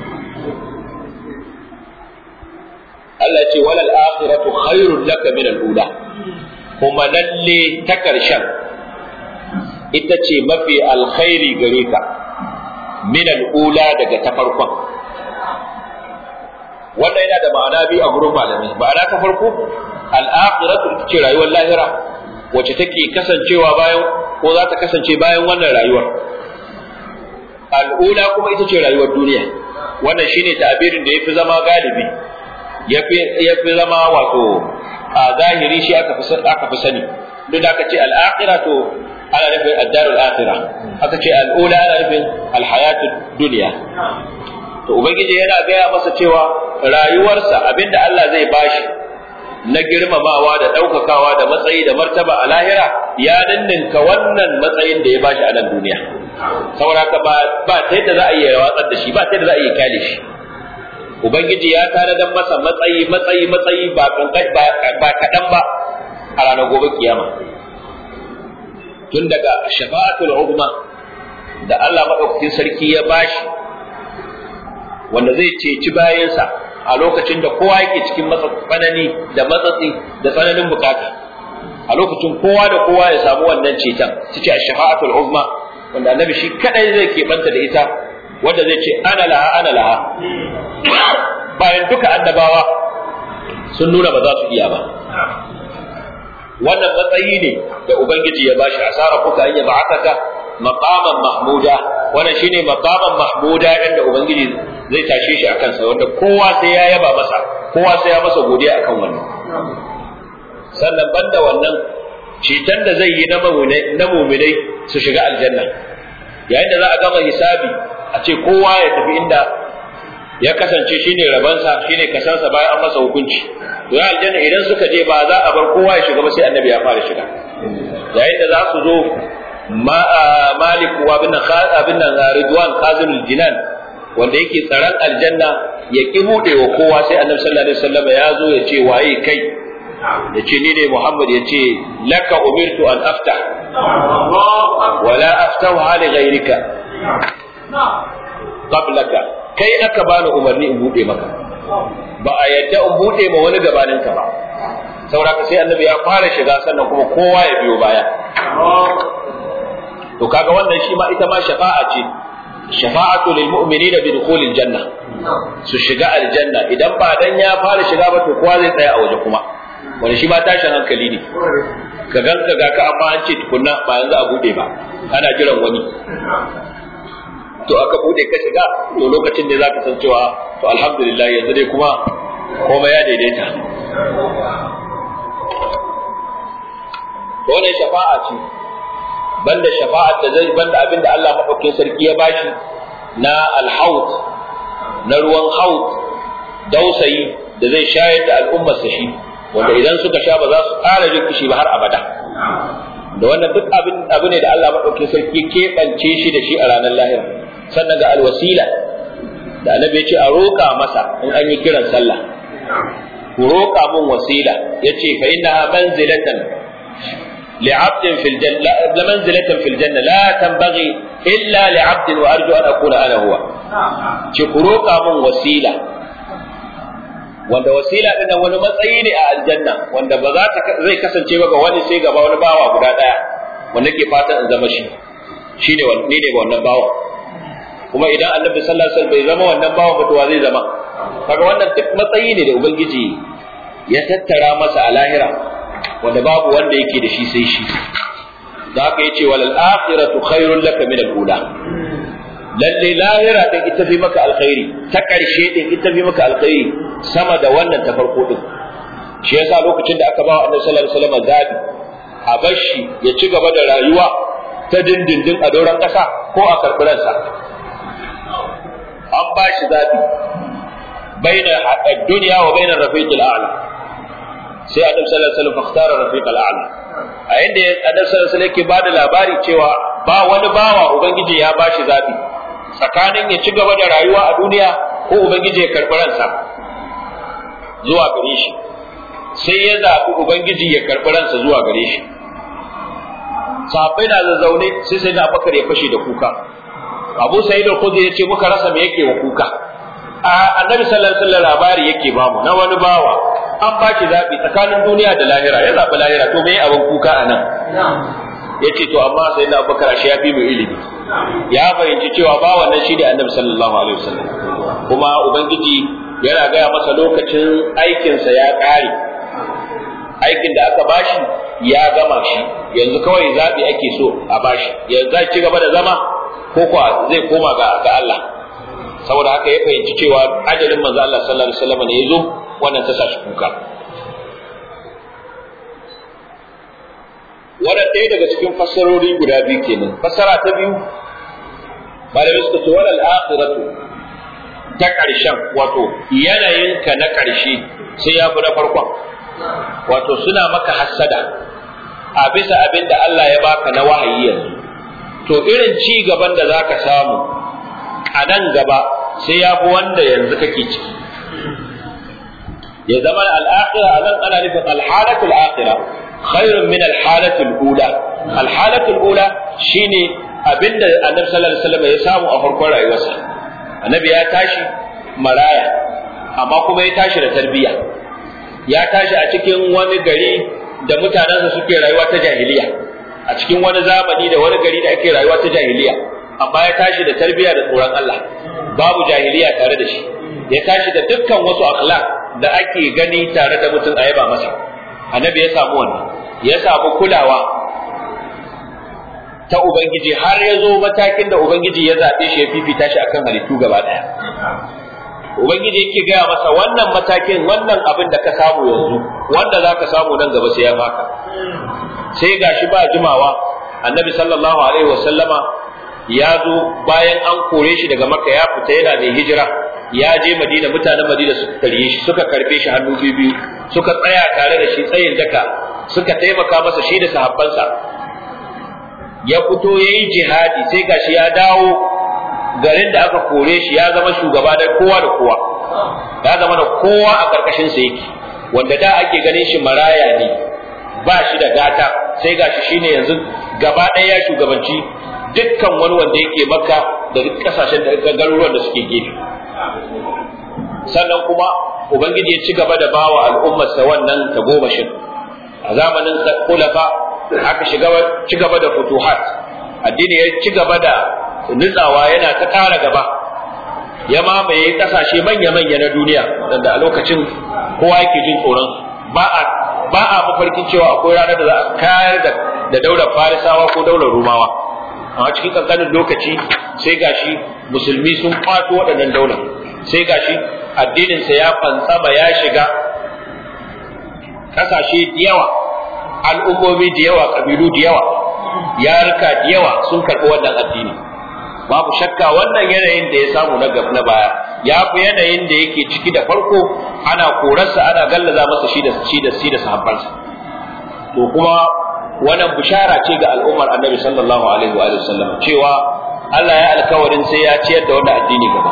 Allah ce walal akhiratu khairul laka min al-ula kuma lalle ta ƙarshen ita ce mafi alkhairi gare ka min al'ula daga ta farkon wannan yana da ma'ana biyu a gurin malami ma'ana ta farko al-akhiratu ita ce rayuwar lahira wacce take kasancewa bayan ko za ta kasance bayan wannan rayuwar al'ula kuma ita ce rayuwar duniya wannan shine ta'abirin da yafi zama galibi yafi yafi zama wato a zahiri shi aka fi aka fi sani duk da aka ce al-akhirah to ana nufin ad-dar al-akhirah aka ce al-ula ana nufin al-hayatu dunya to ubangiji yana gaya masa cewa rayuwarsa abinda Allah zai bashi na girmamawa da ɗaukakawa da matsayi da martaba a lahira ya ninninka wannan matsayin da ya bashi a nan duniya saboda haka ba ba ta yadda za a iya watsar da shi ba ta yadda za a iya kyale shi ubangiji ya tanadar masa matsayi matsayi matsayi ba ba kaɗan ba a ranar gobe kiyama tun daga shafa'atul uzma da Allah madaukakin sarki ya bashi wanda zai ceci bayansa a lokacin da kowa yake cikin tsanani da matsatsi da tsananin bukata a lokacin kowa da kowa ya samu wannan ceton su ce shafa'atul uzma wanda annabi shi kadai zai keɓanta da ita wanda zai ce ana laha ana laha bayan duka annabawa sun nuna ba za su iya ba wannan matsayi ne da ubangiji ya bashi asara kuka an yaba akaka maqaman mahmuda wannan shine maqaman mahmuda inda ubangiji zai tashe shi akan sa wanda kowa sai ya yaba masa kowa sai ya masa godiya akan wannan sannan banda wannan ceton da zai yi na muminai su shiga aljanna yayin da za a gama hisabi a ce kowa ya tafi inda ya kasance shine rabansa shine kasansa bayan an masa hukunci to ya aljanna idan suka je ba za a bar kowa ya shiga ba sai annabi ya fara shiga yayin da za su zo malik wa bin abin nan ridwan qazinul jinan wanda yake tsaron aljanna ya ki bude wa kowa sai annabi sallallahu alaihi wasallam ya zo ya ce waye kai ya ce ni ne muhammad ya ce laka umirtu an aftah wala aftahu li ghayrika qablaka kai aka bani umarni in bude maka ba a yadda in bude ma wani gabaninka ba saboda sai annabi ya fara shiga sannan kuma kowa ya biyo baya to kaga wannan shi ma ita ma shafa'a ce shafa'atu lil mu'minina bi dukhulil janna su shiga aljanna idan ba dan ya fara shiga ba to kowa zai tsaya a waje kuma wani shi ma tashin hankali ne ka ganka ga ka amma an ce tukunna ba yanzu a bude ba ana jiran wani to aka bude ka shiga to lokacin da zaka san cewa to alhamdulillah yanzu dai kuma komai ya daidaita wannan shafa'a ce banda shafa'at da zai banda abin da Allah madaukakin sarki ya bashi na alhaut na ruwan haut dausayi da zai shayar da al'ummar sa shi wanda idan suka sha ba za su ƙara jin kishi ba har abada da wannan duk abin abu ne da Allah madaukakin sarki keɓance shi da shi a ranar lahira sannan ga alwasila da annabi ya ce a roƙa masa in an yi kiran sallah ku roƙa mun wasila yace fa innaha manzilatan لعبد في الجنة لمنزلة في الجنة لا تنبغي إلا لعبد وأرجو أن أكون أنا هو شكروك من وسيلة wanda wasila din nan wani matsayi ne a aljanna wanda ba za ta zai kasance ba ga wani sai gaba wani bawa guda daya wanda ke fatan in zama shi shine wani ne wannan bawa kuma idan annabi sallallahu alaihi wasallam bai zama wannan bawa ba to zai zama kaga wannan duk matsayi ne da ubangiji ya tattara masa a lahira wanda babu wanda yake da shi sai shi da haka yace walal akhiratu khairul laka min al-ula lalle lahira din ita fi maka alkhairi ta karshe din ita fi maka alkhairi sama da wannan ta farko din shi yasa lokacin da aka ba annabi sallallahu alaihi wasallam zabi a bashi ya ci gaba da rayuwa ta dindindin a doron kasa ko a karbiransa an ba shi zabi baina ad-dunya wa baina ar-rafiq al-a'la sai annabi sallallahu alaihi wasallam fakhtara rafiq al-a'la a inda annabi sallallahu alaihi wasallam yake bada labari cewa ba wani bawa ubangiji ya bashi zabi tsakanin ya ci gaba da rayuwa a duniya ko ubangiji ya karɓi ransa zuwa gare shi sai ya zaɓi ubangiji ya karɓi ransa zuwa gare shi sahabbai na zazzaune sai sai na bakar ya fashe da kuka abu sa'id al-khudri ya ce muka rasa me yake wa kuka a annabi sallallahu alaihi wasallam labari yake bamu na wani bawa an ba shi zaɓi tsakanin duniya da lahira ya zaɓi lahira to me abin kuka a nan ya ce to amma sai na bakar ashe ya fi mu ilimi ya fahimci cewa ba wannan shi da annabi sallallahu alaihi wasallam kuma ubangiji yana gaya masa lokacin aikinsa ya ƙare aikin da aka bashi ya gama shi yanzu kawai zaɓi ake so a bashi yanzu zai ci gaba da zama ko kuwa zai koma ga ga Allah saboda haka ya fahimci cewa ajalin manzo Allah sallallahu alaihi wasallam ne yazo wannan ta sa shi kuka wannan ɗaya daga cikin fassarori guda biyu kenan fassara ta biyu malamai suka ce walal akhiratu ta ƙarshen wato yanayinka na ƙarshe sai ya fi na farkon wato suna maka hassada a bisa abin da Allah ya baka na wahayi yanzu to irin ci gaban da za ka samu a nan gaba sai ya fi wanda yanzu kake ciki ya zama al'akhira a nan ana nufin alhalatul akhira khairun min alhalatul ula alhalatul ula shine abinda annabi sallallahu alaihi wasallam ya samu a farkon rayuwarsa annabi ya tashi maraya amma kuma ya tashi da tarbiyya ya tashi a cikin wani gari da mutanensa suke rayuwa ta jahiliya a cikin wani zamani da wani gari da ake rayuwa ta jahiliya amma ya tashi da tarbiyya da tsoron Allah babu jahiliya tare da shi ya tashi da dukkan wasu akhlaq da ake gani tare da mutum a yaba masa annabi ya samu wannan ya samu kulawa ta ubangiji har ya zo matakin da ubangiji ya zaɓe shi ya fifita shi akan halittu gaba ɗaya ubangiji yake gaya masa wannan matakin wannan abin da ka samu yanzu wanda za ka samu nan gaba sai ya maka sai gashi ba jimawa annabi sallallahu alaihi wasallama ya zo bayan an kore shi daga maka ya fita yana mai hijira ya je madina mutanen madina suka karye shi suka karbe shi hannu biyu suka tsaya tare da shi tsayin daka suka taimaka masa shi da sahabbansa ya fito ya yi jihadi sai gashi ya dawo garin da aka kore shi ya zama shugaba da kowa da kowa ya zama da kowa a karkashin sa yake wanda da ake ganin shi maraya ne ba shi da gata sai gashi shine yanzu gaba ɗaya ya shugabanci dukkan wani wanda yake makka da duk kasashen da garuruwan da suke gefe sannan kuma ubangiji ya ci gaba da bawa al'ummarsa wannan tagomashin a zamanin kulafa aka shiga ci gaba da futuhat addini ya ci gaba da nutsawa yana ta ƙara gaba ya mamaye ƙasashe manya-manya na duniya wanda a lokacin kowa yake jin tsoron ba a ba a mafarkin cewa akwai ranar da za a kayar da da daular farisawa ko daular rumawa amma cikin kankanin lokaci sai gashi musulmi sun kwato waɗannan daular sai gashi addininsa ya fantsama ya shiga ƙasashe da yawa al'ummomi da yawa ƙabilu da yawa yarika da yawa sun karɓi wannan addini babu shakka wannan yanayin da ya samu na na baya ya fi yanayin da yake ciki da farko ana korarsa ana gallaza masa shi da shi da shi da sahabbansa to kuma wannan bishara ce ga al'ummar annabi sallallahu alaihi wa sallam cewa Allah ya alkawarin sai ya ciyar da wannan addini gaba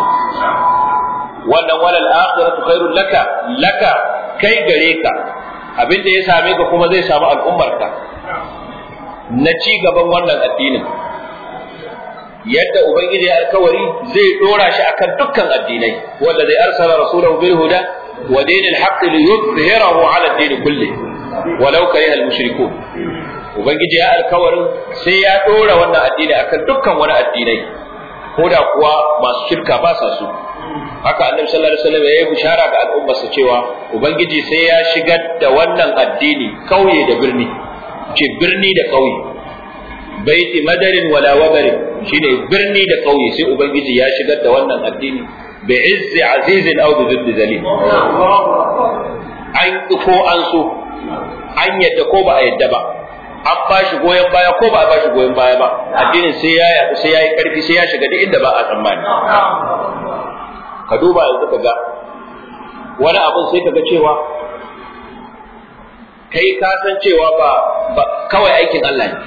wannan walal akhiratu khairul laka laka kai gare ka abinda ya same ka kuma zai samu al'ummarka na ci gaban wannan addinin yadda ubangiji ya alkawari zai dora shi akan dukkan addinai wanda zai arsala rasulahu bil huda wa dinil haqq li yuzhirahu ala ad-din kulli walau kariha al-mushrikun ubangiji ya alkawarin sai ya dora wannan addini akan dukkan wani addinai ko da kuwa masu shirka ba sa su haka annabi sallallahu alaihi wasallam ya yi bishara ga al'ummarsa cewa ubangiji sai ya shigar da wannan addini kauye da birni ce birni da kauye baiti madarin wala wabarin shine birni da kauye sai ubangiji ya shigar da wannan addini bi izzi azizin aw bi dhilli zalim an ko an so an yadda ko ba a yadda ba an ba shi goyon baya ko ba a ba shi goyon baya ba addinin sai ya yaɗu sai ya yi ƙarfi sai ya shiga duk inda ba a tsammani ka duba yanzu ka ga wani abin sai ka ga cewa kai ka san cewa ba kawai aikin Allah ne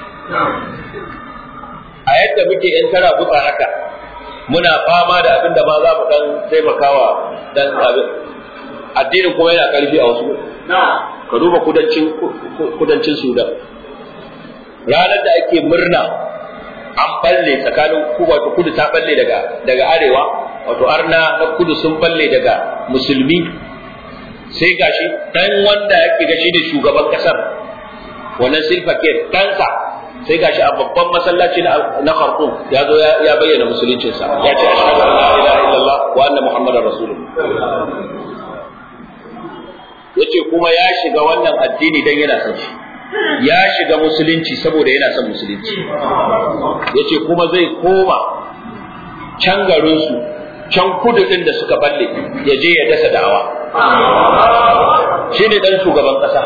a yadda muke yan tara butsa haka muna fama da abin da ma za mu dan taimakawa dan abin addinin kuma yana karfi a wasu ka duba kudancin kudancin Sudan ranar da ake murna an balle tsakanin wato kudu ta balle daga daga arewa wato arna na kudu sun balle daga musulmi sai gashi dan wanda yake gashi da shugaban kasar wannan silfa ke ɗansa sai gashi a babban masallaci na Khartoum ya zo ya bayyana musuluncinsa ya ce ashhadu an la ilaha illallah wa anna muhammadar rasulullah yace kuma ya shiga wannan addini dan yana son shi ya shiga musulunci saboda yana son musulunci yace kuma zai koma can garinsu can kudu din da suka balle ya je ya dasa da'awa shi ne dan shugaban kasa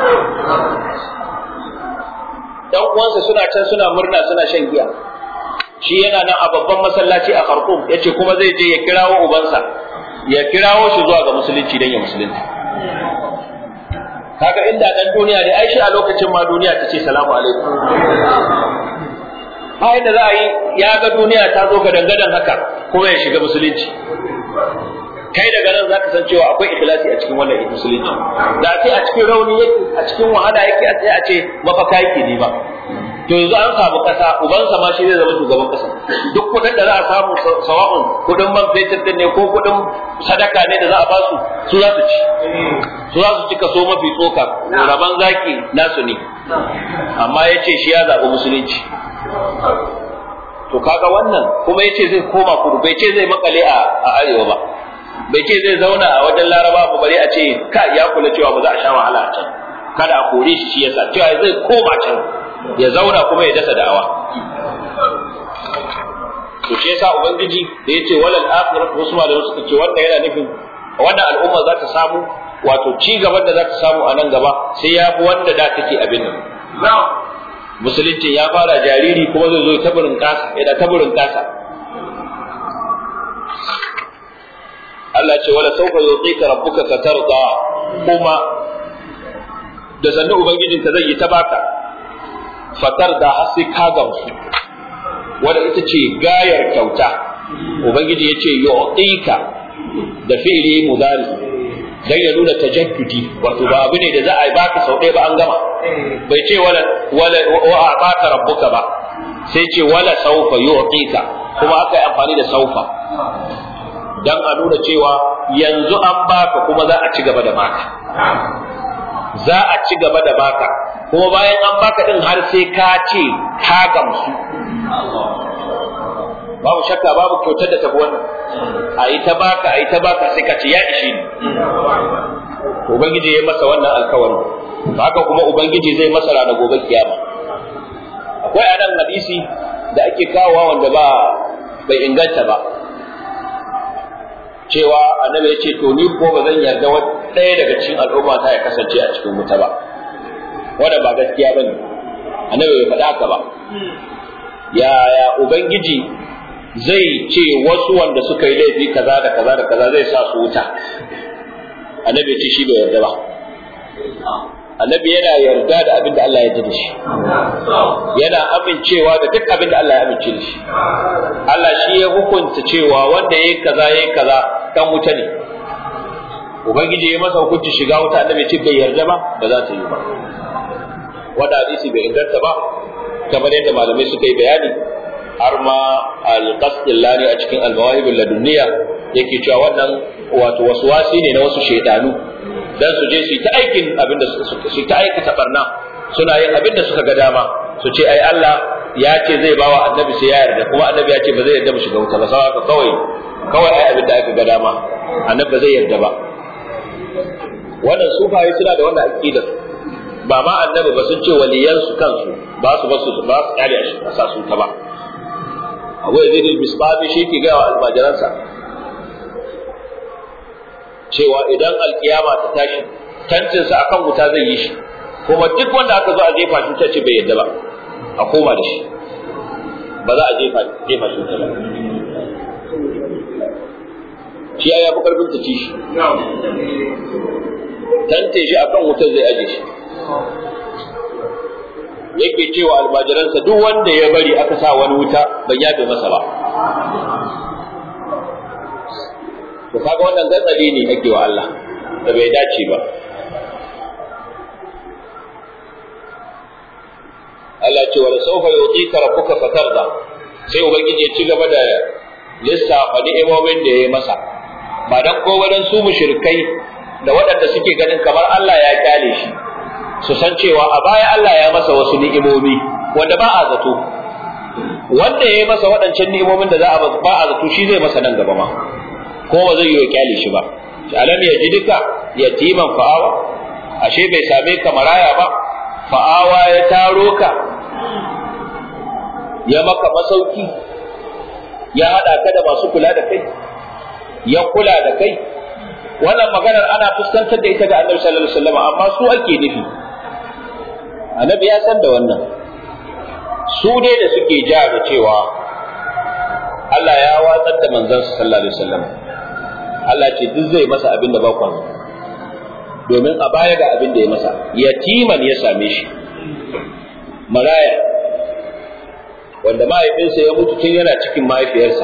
dan uwansa suna can suna murna suna shan giya shi yana nan a babban masallaci a Khartoum yace kuma zai je ya kirawo ubansa ya kirawo shi zuwa ga musulunci dan ya musulunta kaga inda dan duniya ne ai shi a lokacin ma duniya ta ce salamu alaikum bayan da za a yi ya ga duniya ta zo ga dangadan haka kuma ya shiga musulunci kai daga nan zaka san cewa akwai ikhlasi a cikin wannan musulunci da ce a cikin rauni yake a cikin wahala yake a sai a ce mafaka yake ne ba to yanzu an samu kasa ubansa ma shi zai zama shugaban kasa duk kudin da za a samu sawa'un kudin man fetur din ne ko kudin sadaka ne da za a ba su su za su ci su za su ci kaso mafi tsoka raban zaki nasu ne amma ya ce shi ya zaɓi musulunci to kaga wannan kuma ya ce zai koma kudu bai ce zai makale a arewa ba bai ce zai zauna a wajen laraba ba bare a ce ka ya kula cewa ba za a sha wahala a can kada a kore shi shi yasa cewa zai koma can ya zauna kuma ya dasa da'awa to shi yasa ubangiji da yace walal akhirat wasu malamai suka ce wanda yana nufin wannan al'umma za ta samu wato ci gaban da za ta samu a nan gaba sai ya fi wanda da take abin nan musulunci ya fara jariri kuma zai zo taburin kasa yana taburin kasa Allah ce wala sauka yutika rabbuka fatarda kuma da sannu ubangijinka zai yi ta baka fatar da har sai ka gamsu wanda ita ce gayar kyauta ubangiji ya ce yu'tika da fi'li mudari dan ya nuna tajaddudi wato ba abu ne da za a yi baka sau ɗaya ba an gama bai ce wala wala wa baka rabbuka ba sai ce wala saufa yu'tika kuma aka yi amfani da saufa dan a nuna cewa yanzu an baka kuma za a ci gaba da baka za a ci gaba da baka kuma bayan an baka din har sai ka ce ka gamsu babu shakka babu kyautar da tafi wannan a yi ta baka a yi ta baka sai ka ce ya ishe ni ubangiji ya masa wannan alkawari haka kuma ubangiji zai masa rana gobe kiyama akwai anan hadisi da ake kawowa wanda ba bai inganta ba cewa annabi ya ce to ni ko ba zan yarda ɗaya daga cikin al'umma ta ya kasance a cikin wuta ba wanda ba gaskiya bane annabi bai faɗa haka ba yaya ubangiji zai ce wasu wanda suka yi laifi kaza da kaza da kaza zai sa su wuta annabi ce shi bai yarda ba annabi yana yarda da abin da Allah ya yarda da shi yana amincewa da duk abin da Allah ya amince da shi Allah shi ya hukunta cewa wanda yayi kaza yayi kaza dan wuta ne ubangiji ya masa hukunci shiga wuta annabi ce bai yarda ba ba za ta yi ba wanda hadisi bai inganta ba kamar yadda malamai suka yi bayani har ma al-qasdillani a cikin al-mawahibul ladunniya yake cewa wannan wato waswasi ne na wasu shaidanu dan su je su yi ta aikin abinda su ta aikata barna suna yin abinda suka ga dama su ce ai Allah ya ce zai bawa annabi sai ya yarda kuma annabi ya ce ba zai yarda mu shiga wuta ba saboda kawai kawai ai abinda aka ga dama annabi ba zai yarda ba wannan sufaye suna da wannan aqidar ba ma annabi ba sun ce waliyan su kansu ba su ba su ba su kare shi a sa su ta ba Abu Yazid al-Bisbabi shi ke ga almajiransa cewa idan alkiyama ta tashi tantinsa akan wuta zai yi shi kuma duk wanda aka zo a jefa shi ta ce bai yadda ba a koma da shi ba za a jefa jefa shi ta ba shi ya fi karfin ta ci shi tante shi akan wuta zai aje shi yake cewa almajiransa duk wanda ya bari aka sa wani wuta ban yafe masa ba to kaga wannan gatsali ne ake wa Allah da bai dace ba Allah ce wala sawfa yutika rabbuka fatarda sai ubangiji ya ci gaba da lissafa ni'imomin da ya yi masa ba dan ko wadan su mushrikai da waɗanda suke ganin kamar Allah ya kyale shi su san cewa a baya Allah ya masa wasu ni'imomi wanda ba a zato wanda ya yi masa waɗancan ni'imomin da za a ba a zato shi zai masa nan gaba ma ko ba zai yi wa kyale shi ba alam yajidka yatiman fa'awa ashe bai same ka maraya ba fa'awa ya taro ka ya maka masauki ya haɗa ka da masu kula da kai ya kula da kai wannan maganar ana fuskantar da ita ga annabi sallallahu alaihi wasallam amma su ake nufi annabi ya san da wannan su dai da suke ja da cewa Allah ya watsar da manzon sallallahu alaihi wasallam Allah ce duk zai masa abin da ba ku domin a baya ga abin da ya masa yatiman ya same shi maraya wanda mahaifinsa ya mutu tun yana cikin mahaifiyarsa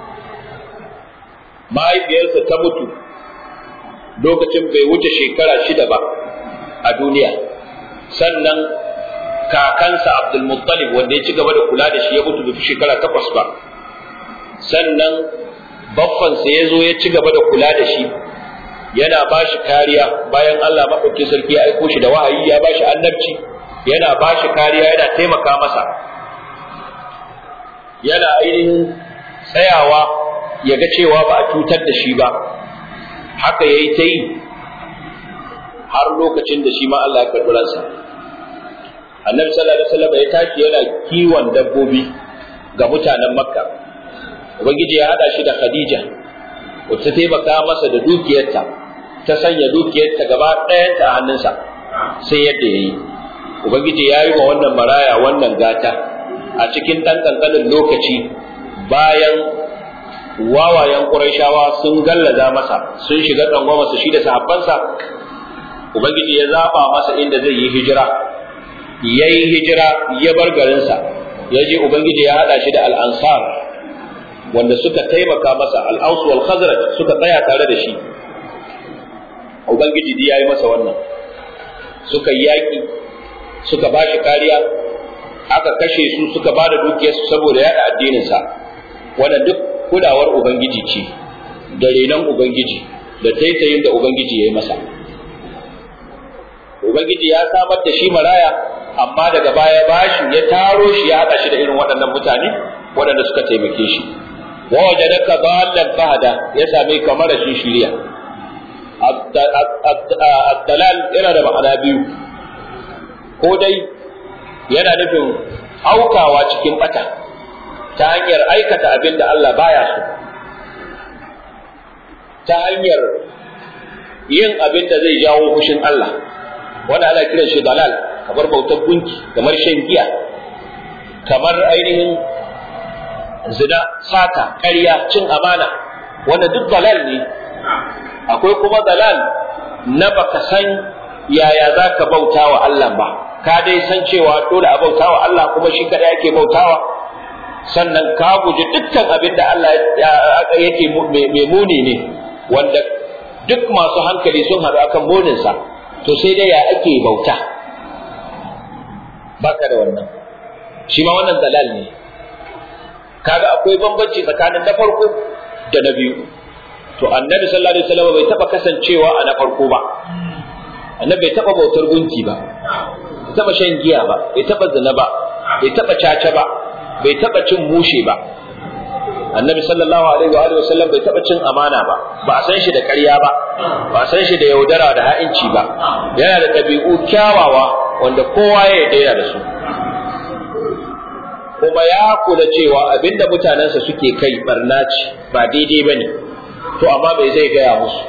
mahaifiyarsa ta mutu lokacin bai wuce shekara shida ba a duniya sannan kakansa abdulmuttalib wanda ya ci gaba da kula da shi ya mutu bai shekara takwas ba sannan baffansa ya zo ya ci gaba da kula da shi yana ba shi kariya bayan Allah maɗauki sarki ya aiko shi da wahayi ya ba shi annabci yana ba shi kariya yana taimaka masa yana ainihin tsayawa ya ga cewa ba a cutar da shi ba haka ya yi ta yi har lokacin da shi ma Allah ya karɓi ransa annabi sallallahu alaihi wasallam ya tashi yana kiwon dabbobi ga mutanen makka ubangiji ya hada shi da khadija wacce ta taimaka masa da dukiyarta ta sanya dukiyarta gaba ɗayanta a hannunsa sai yadda ya yi ubangiji ya yi wa wannan maraya wannan gata a cikin ɗan ƙanƙanin lokaci bayan wawayen ƙurayshawa sun gallaza masa sun shiga tsangwa masa shi da sahabbansa ubangiji ya zaɓa masa inda zai yi hijira ya yi hijira ya bar garinsa ya je ubangiji ya haɗa shi da al'ansar wanda suka taimaka masa al'ausu wal khazraj suka tsaya tare da shi ubangiji ya yi masa wannan suka yi yaƙi suka ba shi kariya aka kashe su suka ba da dukiyarsu saboda yaɗa addininsa wannan duk kulawar ubangiji ce da renon ubangiji da taitayin da ubangiji ya yi masa ubangiji ya samar da shi maraya amma daga baya bashi ya taro shi ya haɗa shi da irin waɗannan mutane waɗanda suka taimake shi wa wajadaka dallan fahada ya same ka marashin shiriya ad-dalal yana da ma'ana biyu ko dai yana nufin aukawa cikin bata ta hanyar aikata abin da Allah baya so ta hanyar yin abin da zai jawo fushin Allah wanda ana kiran shi dalal kamar bautar gunki kamar shan giya kamar ainihin zina sata ƙarya cin amana wanda duk dalal ne akwai kuma dalal na baka san yaya za ka bauta wa Allah ba ka dai san cewa dole a bauta wa Allah kuma shi kada yake bautawa sannan ka guji dukkan abin da Allah yake mai muni ne wanda duk masu hankali sun haɗu akan muninsa to sai dai ya ake bauta baka da wannan shi ma wannan dalal ne kaga akwai bambanci tsakanin na farko da na biyu to annabi sallallahu alaihi wasallam bai taba kasancewa a na farko ba annabi bai taba bautar gunki ba bai taba shan giya ba bai taba zina ba bai taba caca ba bai taba cin mushe ba annabi sallallahu alaihi wa alihi wasallam bai taba cin amana ba ba a san shi da ƙarya ba ba a san shi da yaudara da ha'inci ba yana da ɗabi'u kyawawa wanda kowa ya yarda da su kuma ya kula cewa abinda mutanensa suke kai barna ce ba daidai bane to amma bai zai gaya musu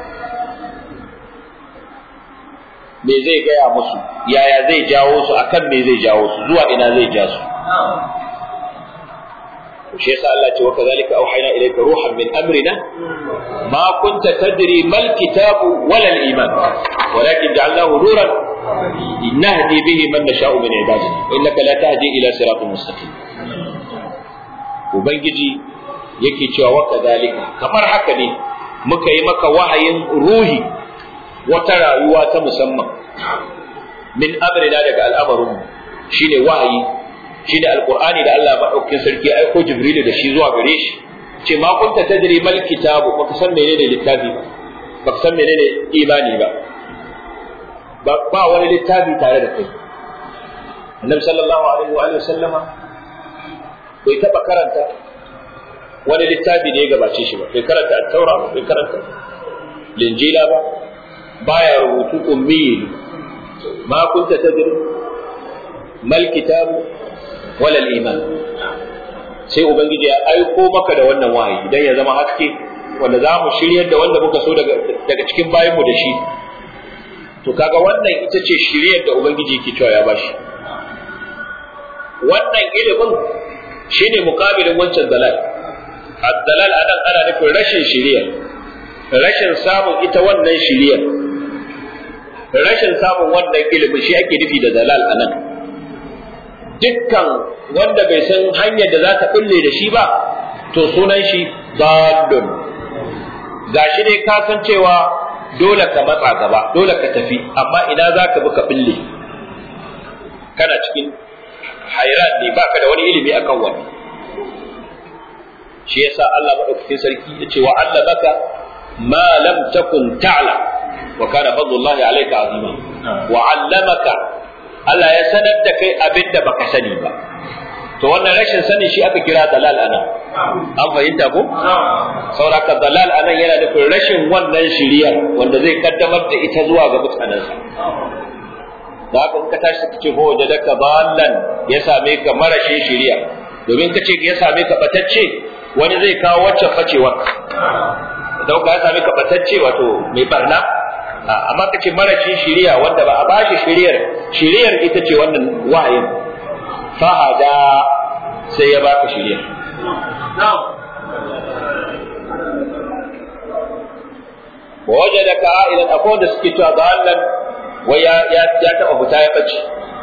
me zai gaya musu yaya zai jawo su akan me zai jawo su zuwa ina zai ja su shi yasa Allah ce wa kadhalika auhayna ilayka ruhan min amrina ma kunta tadri mal kitabu wala al iman walakin ja'alnahu nuran nahdi bihi man nasha'u min ibadina innaka la tahdi ila siratin mustaqim ubangiji yake cewa wa kadhalika kamar haka ne muka yi maka wahayin ruhi wata rayuwa ta musamman min amrina daga al'amarin shine wahayi shi da alqur'ani da Allah madaukakin sarki aiko jibrilu da shi zuwa gare shi ce ma kunta tadri mal kitabu baka san menene littafi ba baka san menene imani ba ba wani littafi tare da kai annabi sallallahu alaihi wa alihi sallama bai taba karanta wani littafi da ya gabace shi ba bai karanta at-taura ba bai karanta linjila ba baya rubutu ummi ma kunta tadri mal kitab wala iman sai ubangiji ya aiko maka da wannan wahayi idan ya zama haske wanda za mu shiryar da wanda muka so daga daga cikin bayanmu da shi to kaga wannan ita ce shiryar da ubangiji yake cewa ya bashi wannan ilimin shine mukabilin wancan dalal ad-dalal anan ana nufin rashin shiriya rashin samun ita wannan shiriyar rashin samun wannan ilimin shi ake nufi da dalal anan dukkan wanda bai san hanyar da za ta kulle da shi ba to sunan shi dalun gashi dai ka san cewa dole ka matsa gaba dole ka tafi amma ina za ka bi ka bille kana cikin hairan ne baka da wani ilimi akan wani shi yasa Allah madaukakin sarki ya ce wa Allah baka ma lam takun ta'lam wa kana fadlullahi alayka azima wa 'allamaka Allah ya sanar da kai abin da baka sani ba to wannan rashin sani shi aka kira dalal anan an fahimta ko sauraka dalal anan yana da rashin wannan shiriya wanda zai kaddamar da ita zuwa ga mutanensa da haka in ka tashi ka ce ko wajadaka ballan ya same ka marashin shiriya domin ka ce ya same ka batacce wani zai kawo wacce facewar idan ka same ka batacce wato mai barna amma ka ce marashin shiriya wanda ba a bashi shiriyar shiriyar ita ce wannan wahayin fahada sai ya baka shiriyar wajadaka a'ilan akwai wanda suke cewa ballan wai ya ya ya taba fita ya bace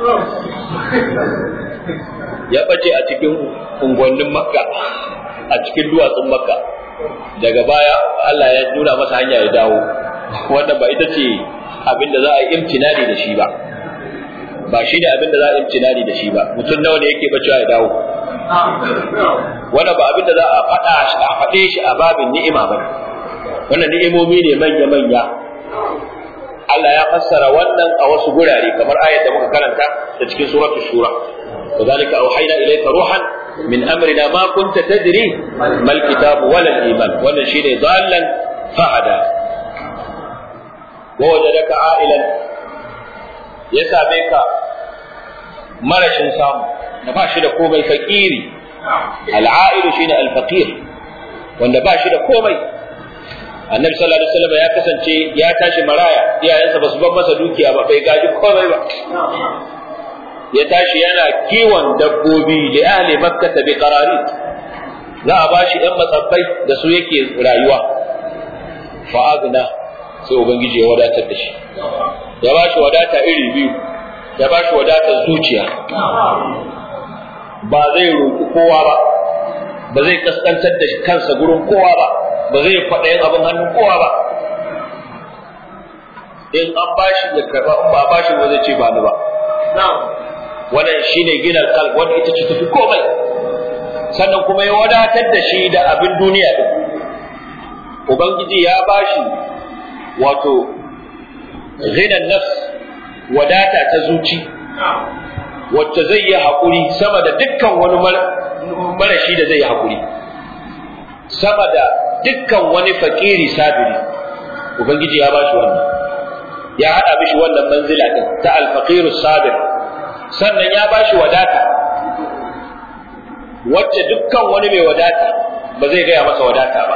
ya bace a cikin unguwannin makka a cikin duwatsun makka daga baya Allah ya nuna masa hanya ya dawo wannan ba ita ce abin da za a yi imtinani da shi ba ba shi ne abin da za a yi imtinani da shi ba mutum nawa ne yake bacewa ya dawo wannan ba abin da za a faɗa a faɗe shi a babin ni'ima ba wannan ni'imomi ne manya manya Allah ya fassara wannan a wasu gurare kamar ayat da muka karanta da cikin suratul shura كذلك أوحينا إليك روحا من أمرنا ما كنت تدري ما الكتاب ولا الإيمان ولا شيء ضالا فهدى ووجدك عائلا يساميك مرش سام نباشي da komai fakiri al'ailu shine al-faqir wanda ba shi da komai annabi sallallahu alaihi wasallam ya kasance ya tashi maraya iyayensa ba su bar masa dukiya ba bai gaji komai ba ya tashi yana kiwon dabbobi da ahli makka bi qarari za a bashi ɗan matsabbai da su yake rayuwa fa agna sai ubangiji ya wadatar da shi ya bashi wadata iri biyu ya bashi wadatar zuciya ba zai roƙi kowa ba ba zai kaskantar da kansa gurin kowa ba ba zai faɗa yin abin hannun kowa ba in an bashi ya karɓa in ba a bashi ba zai ce ba ni ba wannan shine ginar kalb wanda ita ce tafi komai sannan kuma ya wadatar da shi da abin duniya din ubangiji ya bashi wato ghinan nafs wadata ta zuci wacce zai yi haƙuri sama da dukkan wani marashi da zai yi haƙuri sama da dukkan wani fakiri sabiri ubangiji ya bashi wannan ya haɗa mishi wannan manzila din ta alfaqiru sabir sannan ya ba shi wadata wacce dukkan wani mai wadata ba zai gaya masa wadata ba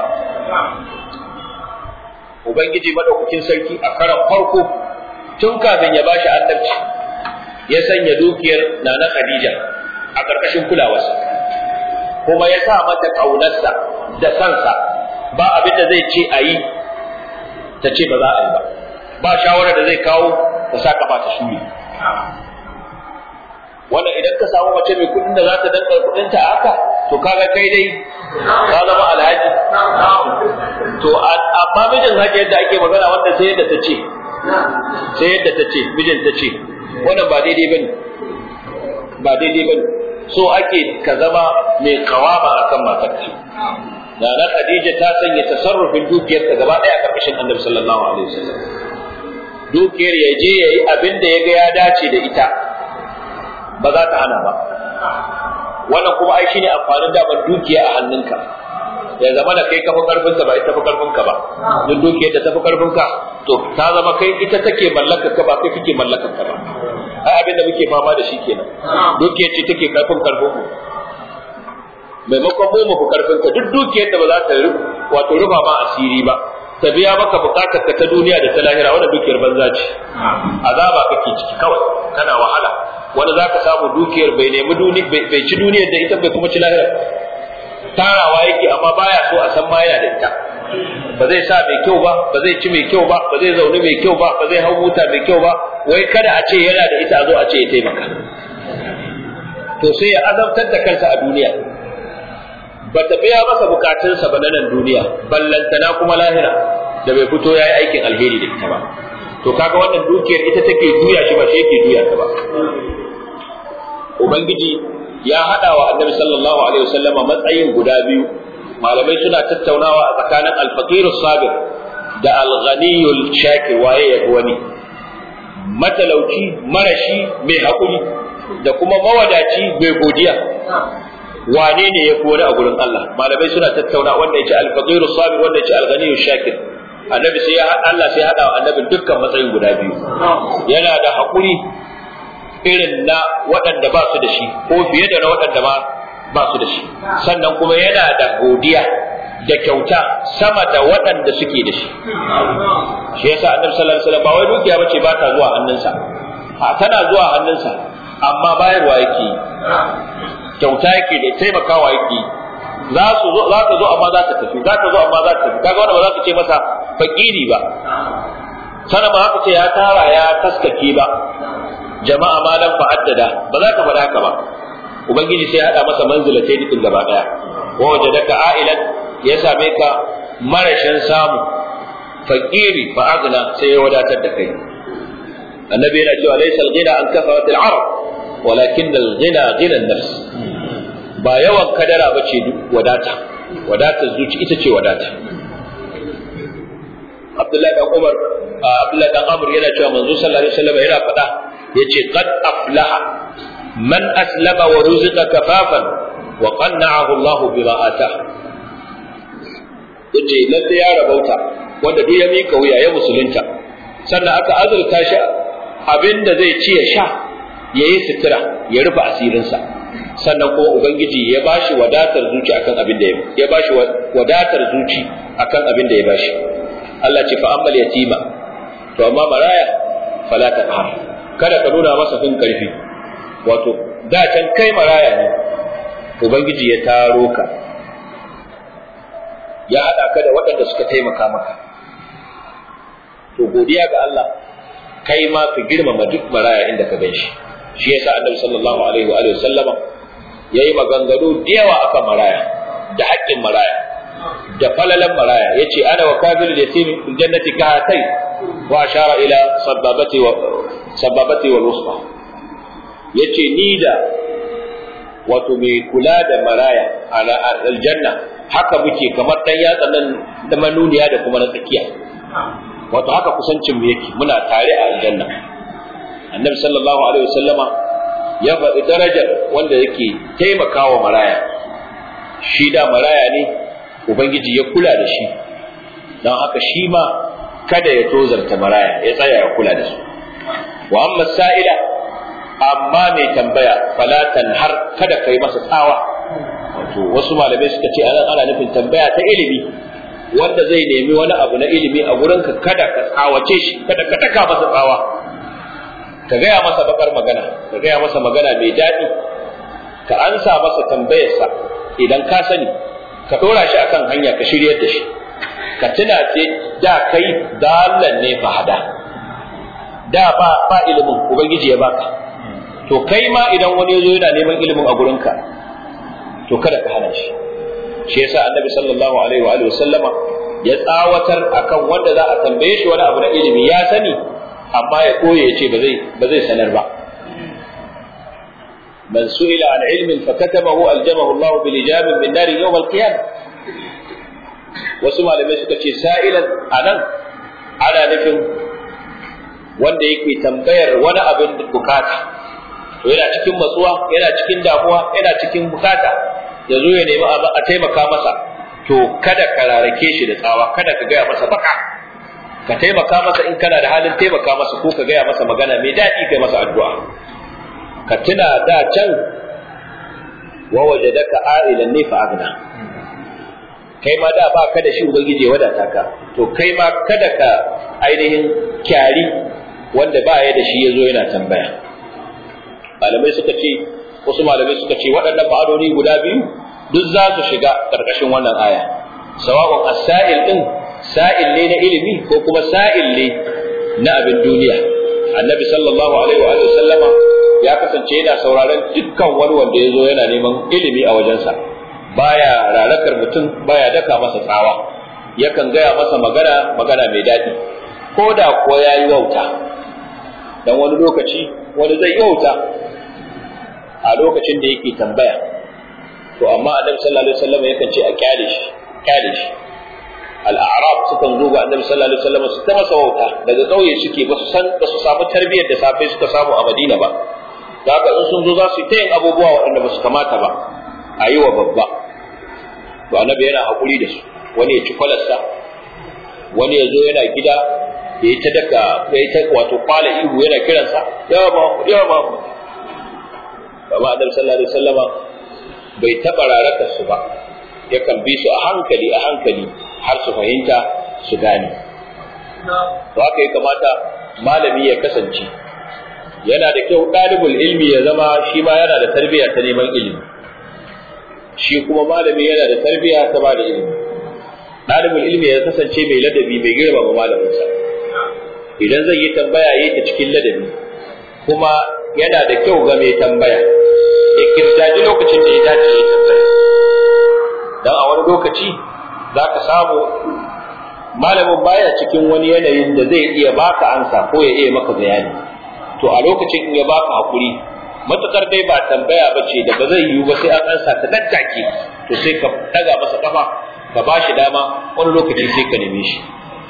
ubangiji madaukakin sarki a karan farko tun kafin ya bashi annabci ya sanya dukiyar nana khadija a ƙarƙashin kulawarsa kuma ya sa mata ƙaunarsa da sansa ba abin da zai ce a yi ta ce ba za a yi ba ba shawarar da zai kawo ta sa kafa ta shuri wannan idan ka samu mace mai kudin da za ta danka kudin ta haka to kaga kai dai ka zama alhaji to amma mijin haka yadda ake magana wanda sai yadda ta ce sai yadda ta ce mijin ta ce wannan ba daidai bane ba daidai bane so ake ka zama mai kawama akan matarka da na Khadija ta sanya tasarrufin dukiyar ta gaba daya a karkashin Annabi sallallahu alaihi wasallam dukiyar ya je yayi abin da ya ga ya dace da ita ba za ta hana ba wannan kuma ai shine amfanin daman dukiya a hannunka ya zama da kai kafa karfin ba ita tafi karfin ka ba duk dukiyar da tafi karfin ka to ta zama kai ita take mallakar ka ba kai kake mallakar ka ba ai abin da muke fama da shi kenan dukiyar ce take karfin karfin mu maimakon mu mu karfin ka duk dukiyar da ba za ta wato rufa ma asiri ba ta biya maka bukatar ka ta duniya da ta lahira wannan dukiyar banza ce azaba kake ciki kawai kana wahala wani za ka samu dukiyar bai nemi duni bai ci duniyar da ita bai kuma ci lahira tarawa yake amma baya so a san ma yana da ita ba zai sa mai kyau ba ba zai ci mai kyau ba ba zai zaune mai kyau ba ba zai hau mota mai kyau ba wai kada a ce yana da ita a zo a ce ya taimaka to sai ya azabtar da kansa a duniya ba ta biya masa bukatunsa ba na nan duniya ballantana kuma lahira da bai fito ya yi aikin alheri da ita ba to kaga wannan dukiyar ita take juya shi ba shi yake juya ta ba ubangiji ya hada wa annabi sallallahu alaihi wasallama matsayin guda biyu malamai suna tattaunawa a tsakanin alfaqirus sabir da alghaniyul shakir waye ya wani matalauci marashi mai hakuri da kuma mawadaci mai godiya wane ne ya fi wani a gurin Allah malamai suna tattauna wanda yace al-faqirus sabir wanda yace al-ghaniyyu shakir annabi sai ya Allah sai ya hada annabi dukkan matsayin guda biyu yana da hakuri irin na waɗanda ba su da shi ko fiye da na waɗanda ba ba su da shi sannan kuma yana da godiya da kyauta sama da waɗanda suke da shi shi yasa annabi sallallahu alaihi wasallam ba wai dukiya bace ba ta zuwa hannunsa a tana zuwa hannunsa amma bayarwa yake kyauta yake da taimakawa yake za su zo za ta zo amma za ta tafi za ta zo amma za ta tafi kaga wanda ba za ka ce masa fakiri ba sana ba haka ce ya tara ya taskake ba jama'a ma dan fa'addada ba za ka faɗa haka ba ubangiji sai ya hada masa manzilatai din gaba daya wa wajadaka a'ilan ya same ka marashin samu fakiri fa agna sai ya wadatar da kai annabi yana cewa laysa al-ghina an kafarat al-arab walakin al-ghina ghina an-nafs ba yawan kadara ba ce wadata wadatar zuci ita ce wadata Abdullahi dan Umar Abdullahi dan Amr yana cewa manzo sallallahu alaihi wasallam yana faɗa yace qad aflaha man aslama wa ruziqa kafafan wa qanna'ahu Allah bima ata yace lalle ya rabauta wanda duk ya mika wuya ya musulunta sannan aka azurta shi abinda zai ci ya sha yayi sutura ya rufe asirinsa sannan kuma ubangiji ya bashi wadatar zuci akan abin da ya bashi wadatar zuci akan abin da ya bashi Allah ce fa ammal yatima to amma maraya fala taqhar kada ka nuna masa fin karfi wato da can kai maraya ne ubangiji ya taro ka ya hada ka da waɗanda suka taimaka maka to godiya ga Allah kai ma ka girmama duk maraya inda ka gan shi shi yasa annabi sallallahu alaihi wa sallama yayi maganganu da yawa akan maraya da haƙƙin maraya da falalan maraya yace ana wa kafir yatim fil jannati ka hatai wa ashara ila sababati wa sababati wal wusta yace ni da wato mai kula da maraya a aljanna haka muke kamar dan yatsa nan da manuniya da kuma na tsakiya wato haka kusancin mu yake muna tare a aljanna annabi sallallahu alaihi wasallama ya faɗi darajar wanda yake taimakawa maraya shi da maraya ne ubangiji ya kula da shi don haka shi ma kada ya tozarta maraya ya tsaya ya kula da su wa amma sa'ila amma mai tambaya falatan har kada kai masa tsawa wato wasu malamai suka ce anan ana nufin tambaya ta ilimi wanda zai nemi wani abu na ilimi a gurinka kada ka tsawace shi kada ka taka masa tsawa ka gaya masa bakar magana ka gaya masa magana mai daɗi ka ansa masa tambayarsa idan ka sani ka ɗora shi akan hanya ka shiryar da shi ka tuna ce da kai dalan ne fahada da ba ba ilimin ubangiji ya baka to kai ma idan wani ya zo yana neman ilimin a gurinka to kada ka hana shi shi yasa annabi sallallahu alaihi wa alihi sallama ya tsawatar akan wanda za a tambaye shi wani abu na ilimi ya sani amma ya koye ya ce ba zai ba zai sanar ba man su'ila an ilmin fa katabahu aljamahu Allah bil ijabin min nar yawm al qiyamah wasu malamai suka ce sa'ilan anan ana nufin wanda yake tambayar wani abin bukata to yana cikin matsuwa yana cikin damuwa yana cikin bukata ya zo ya nemi a taimaka masa to kada ka rarake shi da tsawa kada ka gaya masa baka ka taimaka masa in kana da halin taimaka masa ko ka gaya masa magana mai daɗi kai masa addu'a ka tuna da can wa wajadaka a'ilan ne fa agna kai ma da ba ka da shi ubangiji ya wadata ka to kai ma kada ka ainihin kyari wanda ba ya da shi ya zo yana tambaya malamai suka ce wasu malamai suka ce waɗannan ma'anoni guda biyu duk za su shiga ƙarƙashin wannan aya sawa'un as-sa'il din sa'il ne na ilimi ko kuma sa'il ne na abin duniya annabi sallallahu alaihi wa sallama ya kasance yana sauraron dukkan wani wanda ya zo yana neman ilimi a wajensa baya rarakar mutum baya daka masa tsawa yakan gaya masa magana magana mai daɗi ko da ko ya yi wauta dan wani lokaci wani zai yi wauta a lokacin da yake tambaya to amma annabi sallallahu alaihi wasallam yakan ce a kyale shi kyale shi al-a'rab sukan zo ga annabi sallallahu alaihi wasallam su ta masa wauta daga kauye suke ba su san ba su samu tarbiyyar da safe suka samu a Madina ba da haka in sun zo za su yi ta yin abubuwa waɗanda ba su kamata ba a yi wa babba to annabi yana hakuri da su wani ya ci kwalarsa wani ya zo yana gida ya yi ta daka ya yi ta wato kwala ihu yana kiransa yawa ba yawa ba amma annabi sallallahu alaihi wasallama bai taɓa rarakar su ba yakan bi su a hankali a hankali har su fahimta su gane to haka ya kamata malami ya kasance yana da kyau ɗalibul ilmi ya zama shi ma yana da tarbiyya ta neman ilimi shi kuma malami yana da tarbiyya ta ba da ilimi ɗalibul ilmi ya kasance mai ladabi mai girmama malaminsa idan zai yi tambaya yi ta cikin ladabi kuma yana da kyau ga mai tambaya ya kirdaji lokacin da ya dace ya tambaya dan a wani lokaci za ka samu malamin baya cikin wani yanayin da zai iya baka ansa ko ya iya maka bayani to a lokacin in ya baka hakuri matukar dai ba tambaya ba ce da ba zai yiwu ba sai an ansa ta nan take to sai ka daga masa kafa ka ba shi dama wani lokaci sai ka neme shi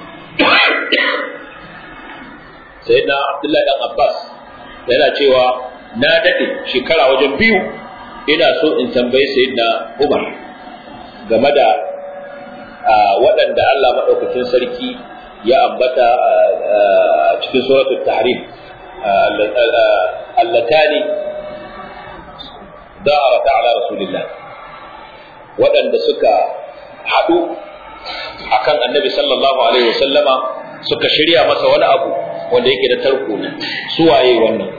sai na abdullahi dan abbas yana cewa na daɗe shekara wajen biyu ina so in tambayi sayyidina umar game da waɗanda Allah maɗaukakin sarki ya ambata cikin suratul tahrim allatani da'arata ala rasulillah waɗanda suka haɗu akan annabi sallallahu alaihi wasallama suka shirya masa wani abu wanda yake da tarko ne suwaye wannan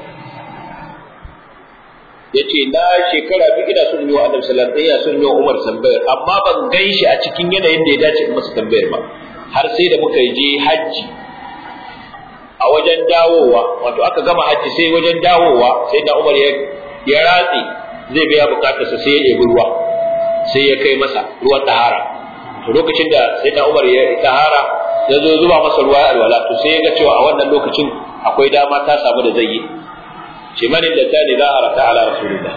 yace na shekara biyu ina son yi wa annabi sallallahu alaihi wasallam son yi wa Umar tambayar amma ban gan shi a cikin yanayin da ya dace in masa tambayar ba har sai da muka je hajji a wajen dawowa wato aka gama hajji sai wajen dawowa sai da Umar ya ya ratsi zai biya bukatarsa sai ya ɗebi ruwa sai ya kai masa ruwan tahara to lokacin da sai da Umar ya tahara ya zo zuba masa ruwa a alwala to sai ya ga cewa a wannan lokacin akwai dama ta samu da zai yi ce manin da ta ne za a rata ala rasulullah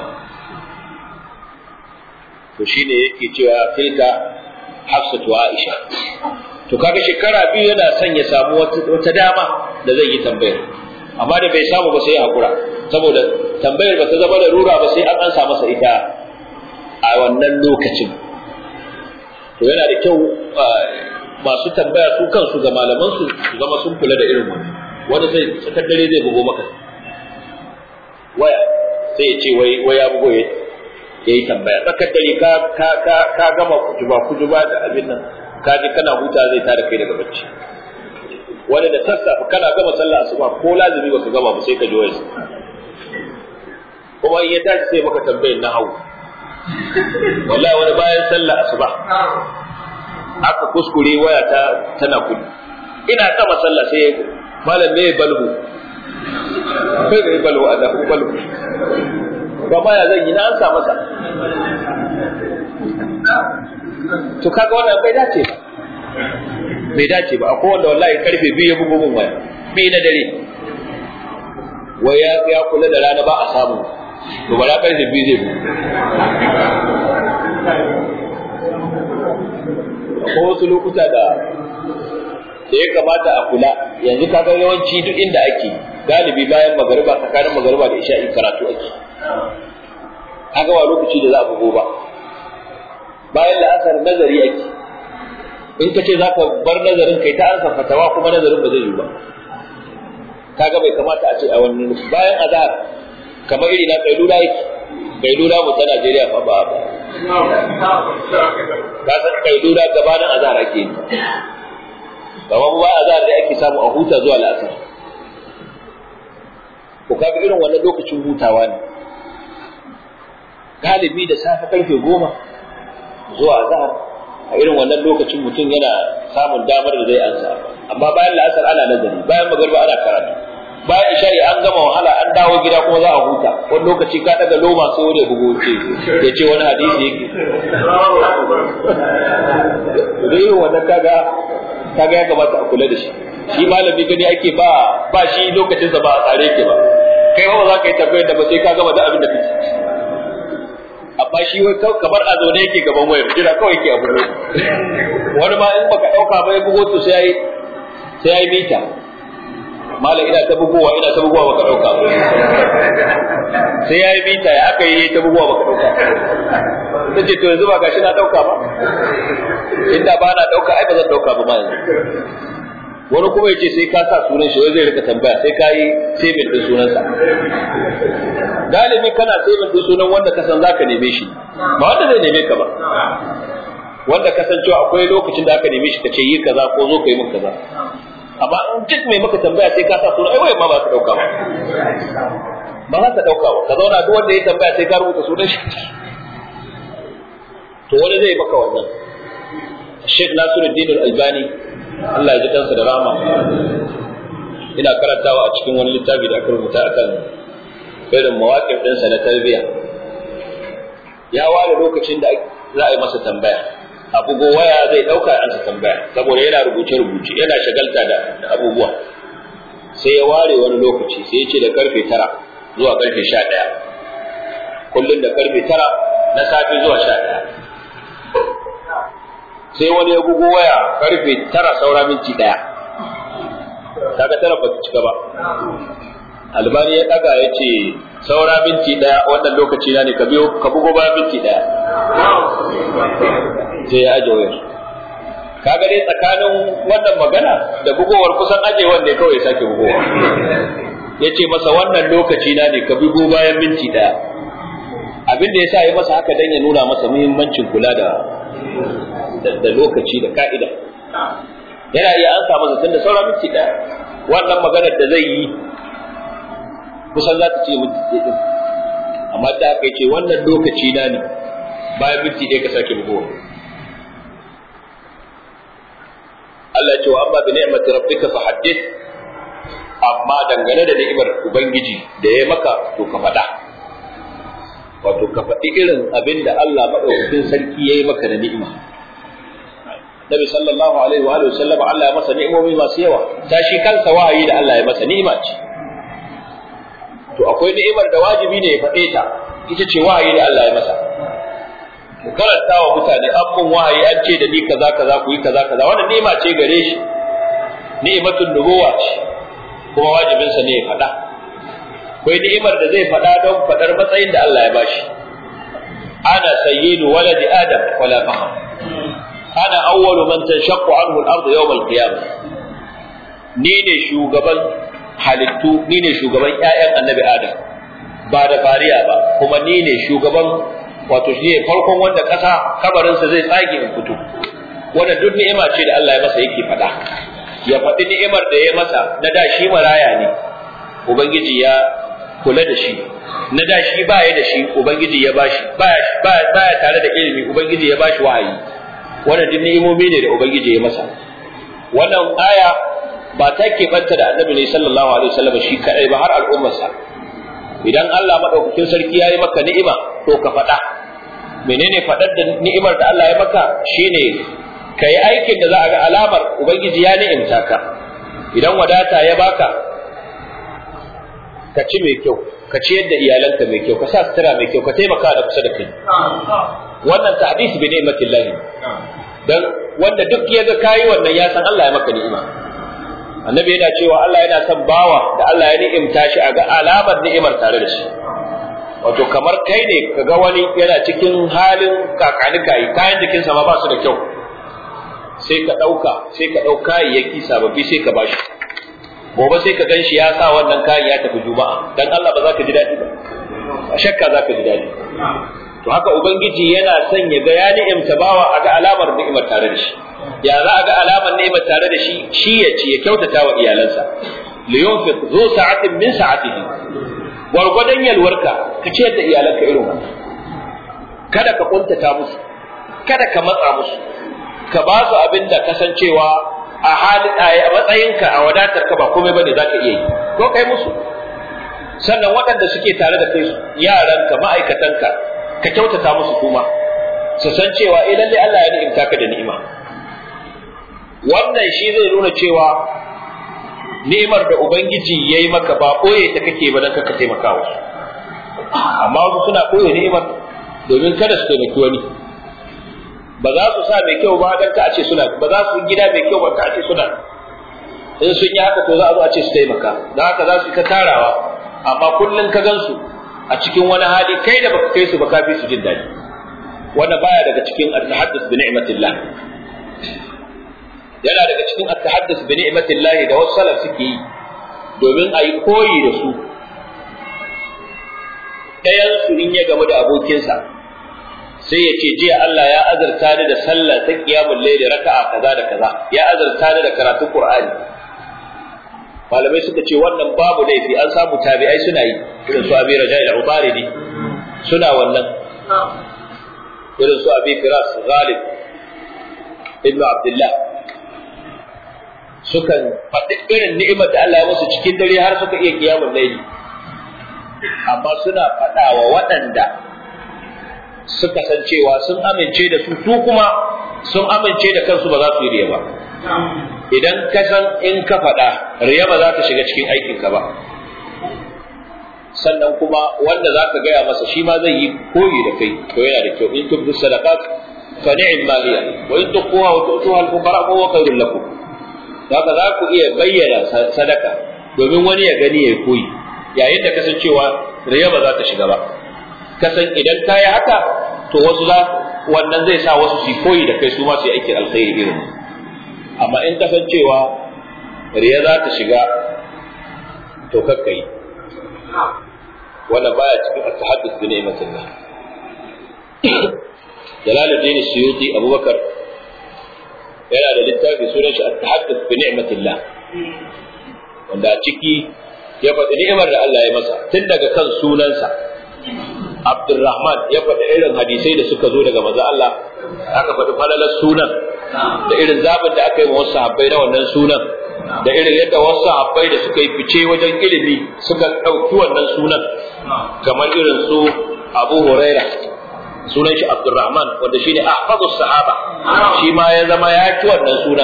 to shine yake cewa tilka hafsatu aisha to kaga shekara biyu yana son ya samu wata dama da zai yi tambayar amma da bai samu ba sai ya hakura saboda tambayar ba ta zama da rura ba sai an ansa masa ita a wannan lokacin to yana da kyau masu tambaya su kansu ga malamansu su zama sun kula da irin wannan wanda sai tsakar dare zai bugo maka waya sai ya ce wai wai ya bugo ya yi tambaya tsakar dare ka ka ka ka gama kujuba kujuba da abin nan ka ji kana huta zai tada kai daga bacci wani da sassafe kana gama sallah asuba ko lazimi baka gama ba sai ka ji wayar kuma in ya tashi sai maka tambayar na hau wallahi wani bayan sallah asuba aka kuskure waya ta tana kudu ina gama sallah sai malam me balhu kai da balhu a dafu balhu ba ma ya zan yi na an sa masa to kaga wannan bai dace ba bai dace ba akwai wanda wallahi karfe biyu ya bugu mun waya biyu na dare wai ya ya kula da rana ba a samu to bara karfe biyu zai bugu akwai wasu lokuta da da ya kamata a kula yanzu kaga yawanci duk inda ake galibi bayan magariba tsakanin magariba da isha'i karatu ake kaga ba lokaci da za a bugo ba bayan la'asar nazari ake in ka ce za ka bar nazarin kai ta ansa fatawa kuma nazarin ba zai yi ba kaga bai kamata a ce a wani bayan azhar kamar iri na kailula yake kailula mu ta Najeriya fa ba ba ka san kailula gabanin azhar ake yi kamar ba azhar da ake samu a huta zuwa la'asar ko kaga irin wannan lokacin hutawa ne galibi da safe karfe goma zuwa azhar a irin wannan lokacin mutum yana samun damar da zai ansa amma bayan la'asar ana nazari bayan magarba ana karatu bayan isha'i an gama wahala an dawo gida kuma za a huta wani lokaci ka daga loma sai wani bugu ce ya ce wani hadisi yake da irin wannan kaga kaga ya kamata a kula da shi shi malami gani ake ba ba shi lokacinsa ba a tsare ke ba kai ba za ka yi tambayar da ba sai ka gama da abin da kake amma shi wai kamar a zaune yake gaban wayar jira kawai yake abu wani ma in baka dauka ba ya bugo to sai yayi sai yayi mita malam ina ta bugowa ina ta bugowa baka dauka sai yayi mita ya aka yi ta bugowa baka dauka ta ce to yanzu ba gashi na dauka ba inda ba na dauka ai ba zan dauka ba ma yanzu wani kuma ya ce sai ka sa sunan shi wai zai rika tambaya sai ka yi saving din sunansa galibi kana saving din sunan wanda ka san zaka neme shi ba wanda zai neme ka ba wanda ka san cewa akwai lokacin da aka neme shi ka ce yi kaza ko zo ka yi min kaza amma in duk mai maka tambaya sai ka sa sunan ai wai ma ba ka dauka ba ba za ka dauka ba ka zauna duk wanda ya tambaya sai ka rubuta sunan shi to wani zai maka wannan Sheikh Nasiruddin Al-Albani Allah ya ji kansa da rahama ina karantawa a cikin wani littafi da aka rubuta akan irin mawaƙin ɗinsa na tarbiyya ya ware lokacin da za a yi masa tambaya a bugo waya zai ɗauka ansa tambaya saboda yana rubuce-rubuce yana shagalta da abubuwa sai ya ware wani lokaci sai ya ce da karfe tara zuwa karfe sha ɗaya kullum da karfe tara na safe zuwa sha ɗaya sai wani ya bugo waya karfe tara saura minti ɗaya kaga tara ba cika ba albani ya ɗaga ya ce saura minti ɗaya wannan lokaci na ne ka biyo ka bugo ba minti ɗaya sai ya aje wayar kaga dai tsakanin wannan magana da bugowar kusan aje wanda kawai ya sake bugowa ya ce masa wannan lokaci na ne ka bugo bayan minti ɗaya abin da ya sa ya masa haka dan ya nuna masa muhimmancin kula da da lokaci da ka'ida yana iya an samu zaton da sauran minti ɗaya wannan maganar da zai yi kusan za ta ce minti ɗaya ɗin amma da aka ce wannan lokaci na ne bayan minti ɗaya ka sake bugowa Allah ce wa amma bi ni'mati rabbika fa haddith amma dangane da ni'imar ubangiji da ya maka to ka faɗa wato ka faɗi irin abin da Allah maɗaukakin sarki ya yi maka da ni'ima Nabi sallallahu alaihi wa sallam Allah ya masa ni'imomi masu yawa ta shi kansa wahayi da Allah ya masa ni'ima ce to akwai ni'imar da wajibi ne ya faɗe ta ita ce wahayi da Allah ya masa ku karanta wa mutane an mun wahayi an ce da ni kaza kaza ku yi kaza kaza wannan ni'ima ce gare shi ni'imatun nubuwa ce kuma wajibinsa ne ya faɗa akwai ni'imar da zai faɗa don faɗar matsayin da Allah ya bashi ana sayyidu waladi adam wala faham ana awwalu man tanshaqqu anhu al-ardu yawm al-qiyamah ni ne shugaban halittu ni ne shugaban ƴaƴan annabi adam ba da fariya ba kuma ni ne shugaban wato shi ne farkon wanda ƙasa kabarinsa zai tsage in fito wannan duk ni'ima ce da Allah ya masa yake faɗa ya faɗi ni'imar da ya masa na da shi maraya ne ubangiji ya kula da shi na da shi baya da shi ubangiji ya bashi baya baya tare da ilimi ubangiji ya bashi wahayi wannan duk ni'imomi ne da ubangiji ya masa wannan aya ba ta keɓanta da annabi ne sallallahu alaihi wasallam shi kadai ba har al'ummarsa idan Allah madaukakin sarki ya yi maka ni'ima to ka faɗa menene faɗar da ni'imar da Allah ya maka shine ka yi aikin da za a ga alamar ubangiji ya ni'imta ka idan wadata ya baka ka ci mai kyau ka ciyar da iyalanka mai kyau ka sa sutura mai kyau ka taimaka da kusa da kai wannan ta'dis bi ni'matillah dan wanda duk ya ga kayi wannan ya san Allah ya maka ni'ima annabi yana cewa Allah yana son bawa da Allah ya ni'imta shi a ga alamar ni'imar tare da shi wato kamar kai ne kaga wani yana cikin halin kakanikayi kayan jikinsa ma ba su da kyau sai ka ɗauka sai ka ɗau kayayyaki sababbi sai ka bashi gobe sai ka gan shi ya sa wannan kayan ya tafi juma'a dan Allah ba za ka ji daɗi ba a shakka za ka ji daɗi to haka ubangiji yana son ya ga ya ni'imta bawa a ga alamar ni'imar tare da shi ya za a ga alamar ni'imar tare da shi shi ya ci ya kyautata wa iyalansa li yunfiq zu sa'atin min sa'atihi gwargwadon yalwarka ka ce da iyalanka irin wannan kada ka kuntata musu kada ka matsa musu ka ba su abin da kasancewa a halin a matsayinka a wadatar ka ba komai bane zaka iya yi ko kai musu sannan waɗanda suke tare da kai yaranka ma'aikatanka ka kyautata musu kuma su san cewa eh lalle Allah ya ni'imta ka da ni'ima wannan shi zai nuna cewa ni'imar da ubangiji yayi maka ba koye ta kake ba dan ka taimaka wasu amma wasu suna koye ni'imar domin kada su taimaki wani ba za su sa mai kyau ba dan ka ce suna ba za su gida mai kyau ba ka ce suna in sun yi haka to za a zo a ce su taimaka dan haka za su ka tarawa amma kullun ka gansu a cikin wani hali kai da baka kai su ba kafi su jin daɗi wannan baya daga cikin at-tahaddus bi ni'matillah yana daga cikin at-tahaddus bi ni'matillah da wasu salaf suke yi domin a yi koyi da su ɗayan su in ya gamu da abokinsa sai ya ce jiya Allah ya azurta ni da sallah ta qiyamul layl raka'a kaza da kaza ya azurta ni da karatun qur'ani malamai suka ce wannan babu laifi an samu tabi'ai suna yi irin su abi raja'i da ubaridi suna wannan irin su abi firas ghalib ibnu abdullah sukan faɗi irin ni'imar da Allah ya musu cikin dare har suka iya kiyamun laili amma suna faɗa wa waɗanda suka san cewa sun amince da su su kuma sun amince da kansu ba za su yi riya ba idan ka san in ka faɗa riya ba za ta shiga cikin aikinka ba sannan kuma wanda za ka gaya masa shi ma zai yi koyi da kai to yana da kyau in tubdu sadaqat fa ni'm maliya wa in tuqwa wa tu'tuha al-fuqara fa huwa khairul lakum haka za ku iya bayyana sadaka domin wani ya gani ya koyi yayin da kasancewa riya ba za ta shiga ba kasan idan ka yi haka to wasu za wannan zai sa wasu su koyi da kai su ma su yi aikin alkhairi irin amma in kasancewa riya za ta shiga to kakka yi wannan baya cikin at-tahaddus bi ni'matillah Jalaluddin Suyuti Abubakar yana da littafi sunan shi at-tahaddus bi ni'matillah wanda a ciki ya faɗi ni'imar da Allah ya masa tun daga kan sunansa Abdurrahman ya faɗi irin hadisai da suka zo daga maza Allah aka faɗi falalar sunan da irin zabin da aka yi wa wasu sahabbai na wannan sunan da irin yadda wasu sahabbai da suka yi fice wajen ilimi suka ɗauki wannan sunan kamar irin su Abu Huraira sunan shi Abdurrahman wanda shi ne ahfazu sahaba shi ma ya zama ya ci wannan sunan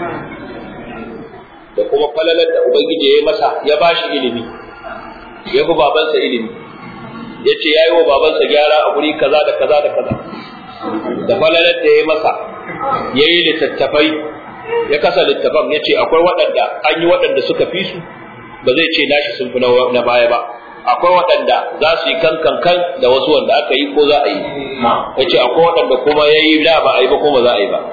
da kuma falalar da Ubangiji ya yi masa ya ba shi ilimi ya fi babansa ilimi ya ce ya yi wa babansa gyara a guri kaza da kaza da kaza da falalar da ya masa ya yi littattafai ya kasa littafan ya ce akwai waɗanda an yi waɗanda suka fi su ba zai ce nashi sun fi na baya ba akwai waɗanda za su yi kan kan kan da wasu wanda aka yi ko za a yi ya ce akwai waɗanda kuma ya yi da ba a yi ba ko ba za a yi ba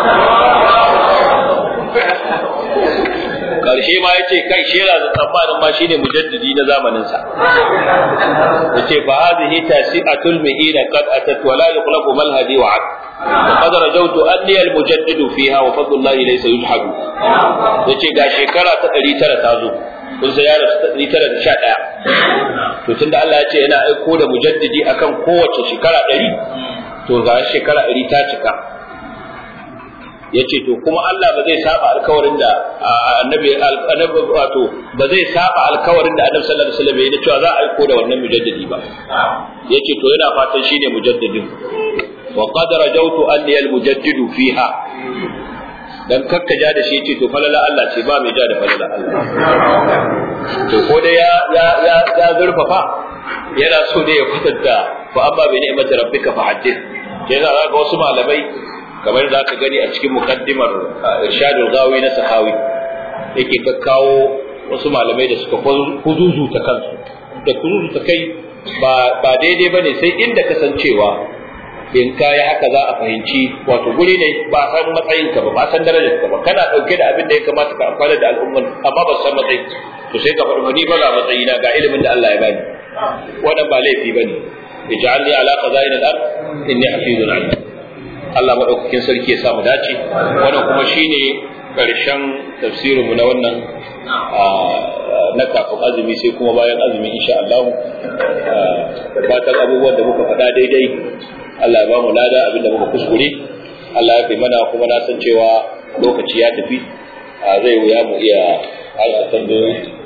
karshe ma ya ce kai shera da tsammanin ma shine mujaddidi na zamaninsa ya ce fa hadhihi tasi'atul mi'ina qad atat wa la yuqlaqu malhadi wa ad qad rajawtu anni al mujaddidu fiha wa fadlullahi laysa yulhadu yace ga shekara ta 900 ta zo kun sai ya rasu 911 to tunda Allah ya ce yana aiko da mujaddidi akan kowace shekara 100 to ga shekara 100 ta cika ya ce to kuma Allah ba zai saba alkawarin da annabi annabi wato ba zai saba alkawarin da annabi sallallahu alaihi wasallam ya cewa za a aiko da wannan mujaddidi ba yace to yana fatan shine mujaddidin wa qad rajawtu anni al mujaddidu fiha dan kakka ja da shi yace to falala Allah ce ba mai ja da falala Allah to ko da ya ya ya ya zurfafa yana so ne ya kwatanta fa amma bi ni'mati rabbika fa haddith sai za ga wasu malamai kamar da aka gani a cikin mukaddimar irshadul gawi na sahawi yake ka kawo wasu malamai da suka kuzuzu ta kansu da kuzuzu ta kai ba ba daidai bane sai inda kasancewa in ka yi haka za a fahimci wato guri ne ba san matsayinka ba ba san darajar ka ba kana dauke da abin da ya kamata ka amfana da al'umman amma ba san matsayi to sai ka faɗi ni ba ga matsayi na ga ilimin da Allah ya bani wannan ba laifi bane ij'alni ala qaza'in al-ard inni hafizun alim Allah madaukakin sarki ya sa mu dace wannan kuma shine karshen tafsirin mu na wannan na kafin azumi sai kuma bayan azumi insha Allah fatan abubuwan da muka faɗa daidai Allah ya ba mu lada abinda muka kuskure Allah ya fi mana kuma na san cewa lokaci ya tafi zai wuya mu iya harsa tambayoyi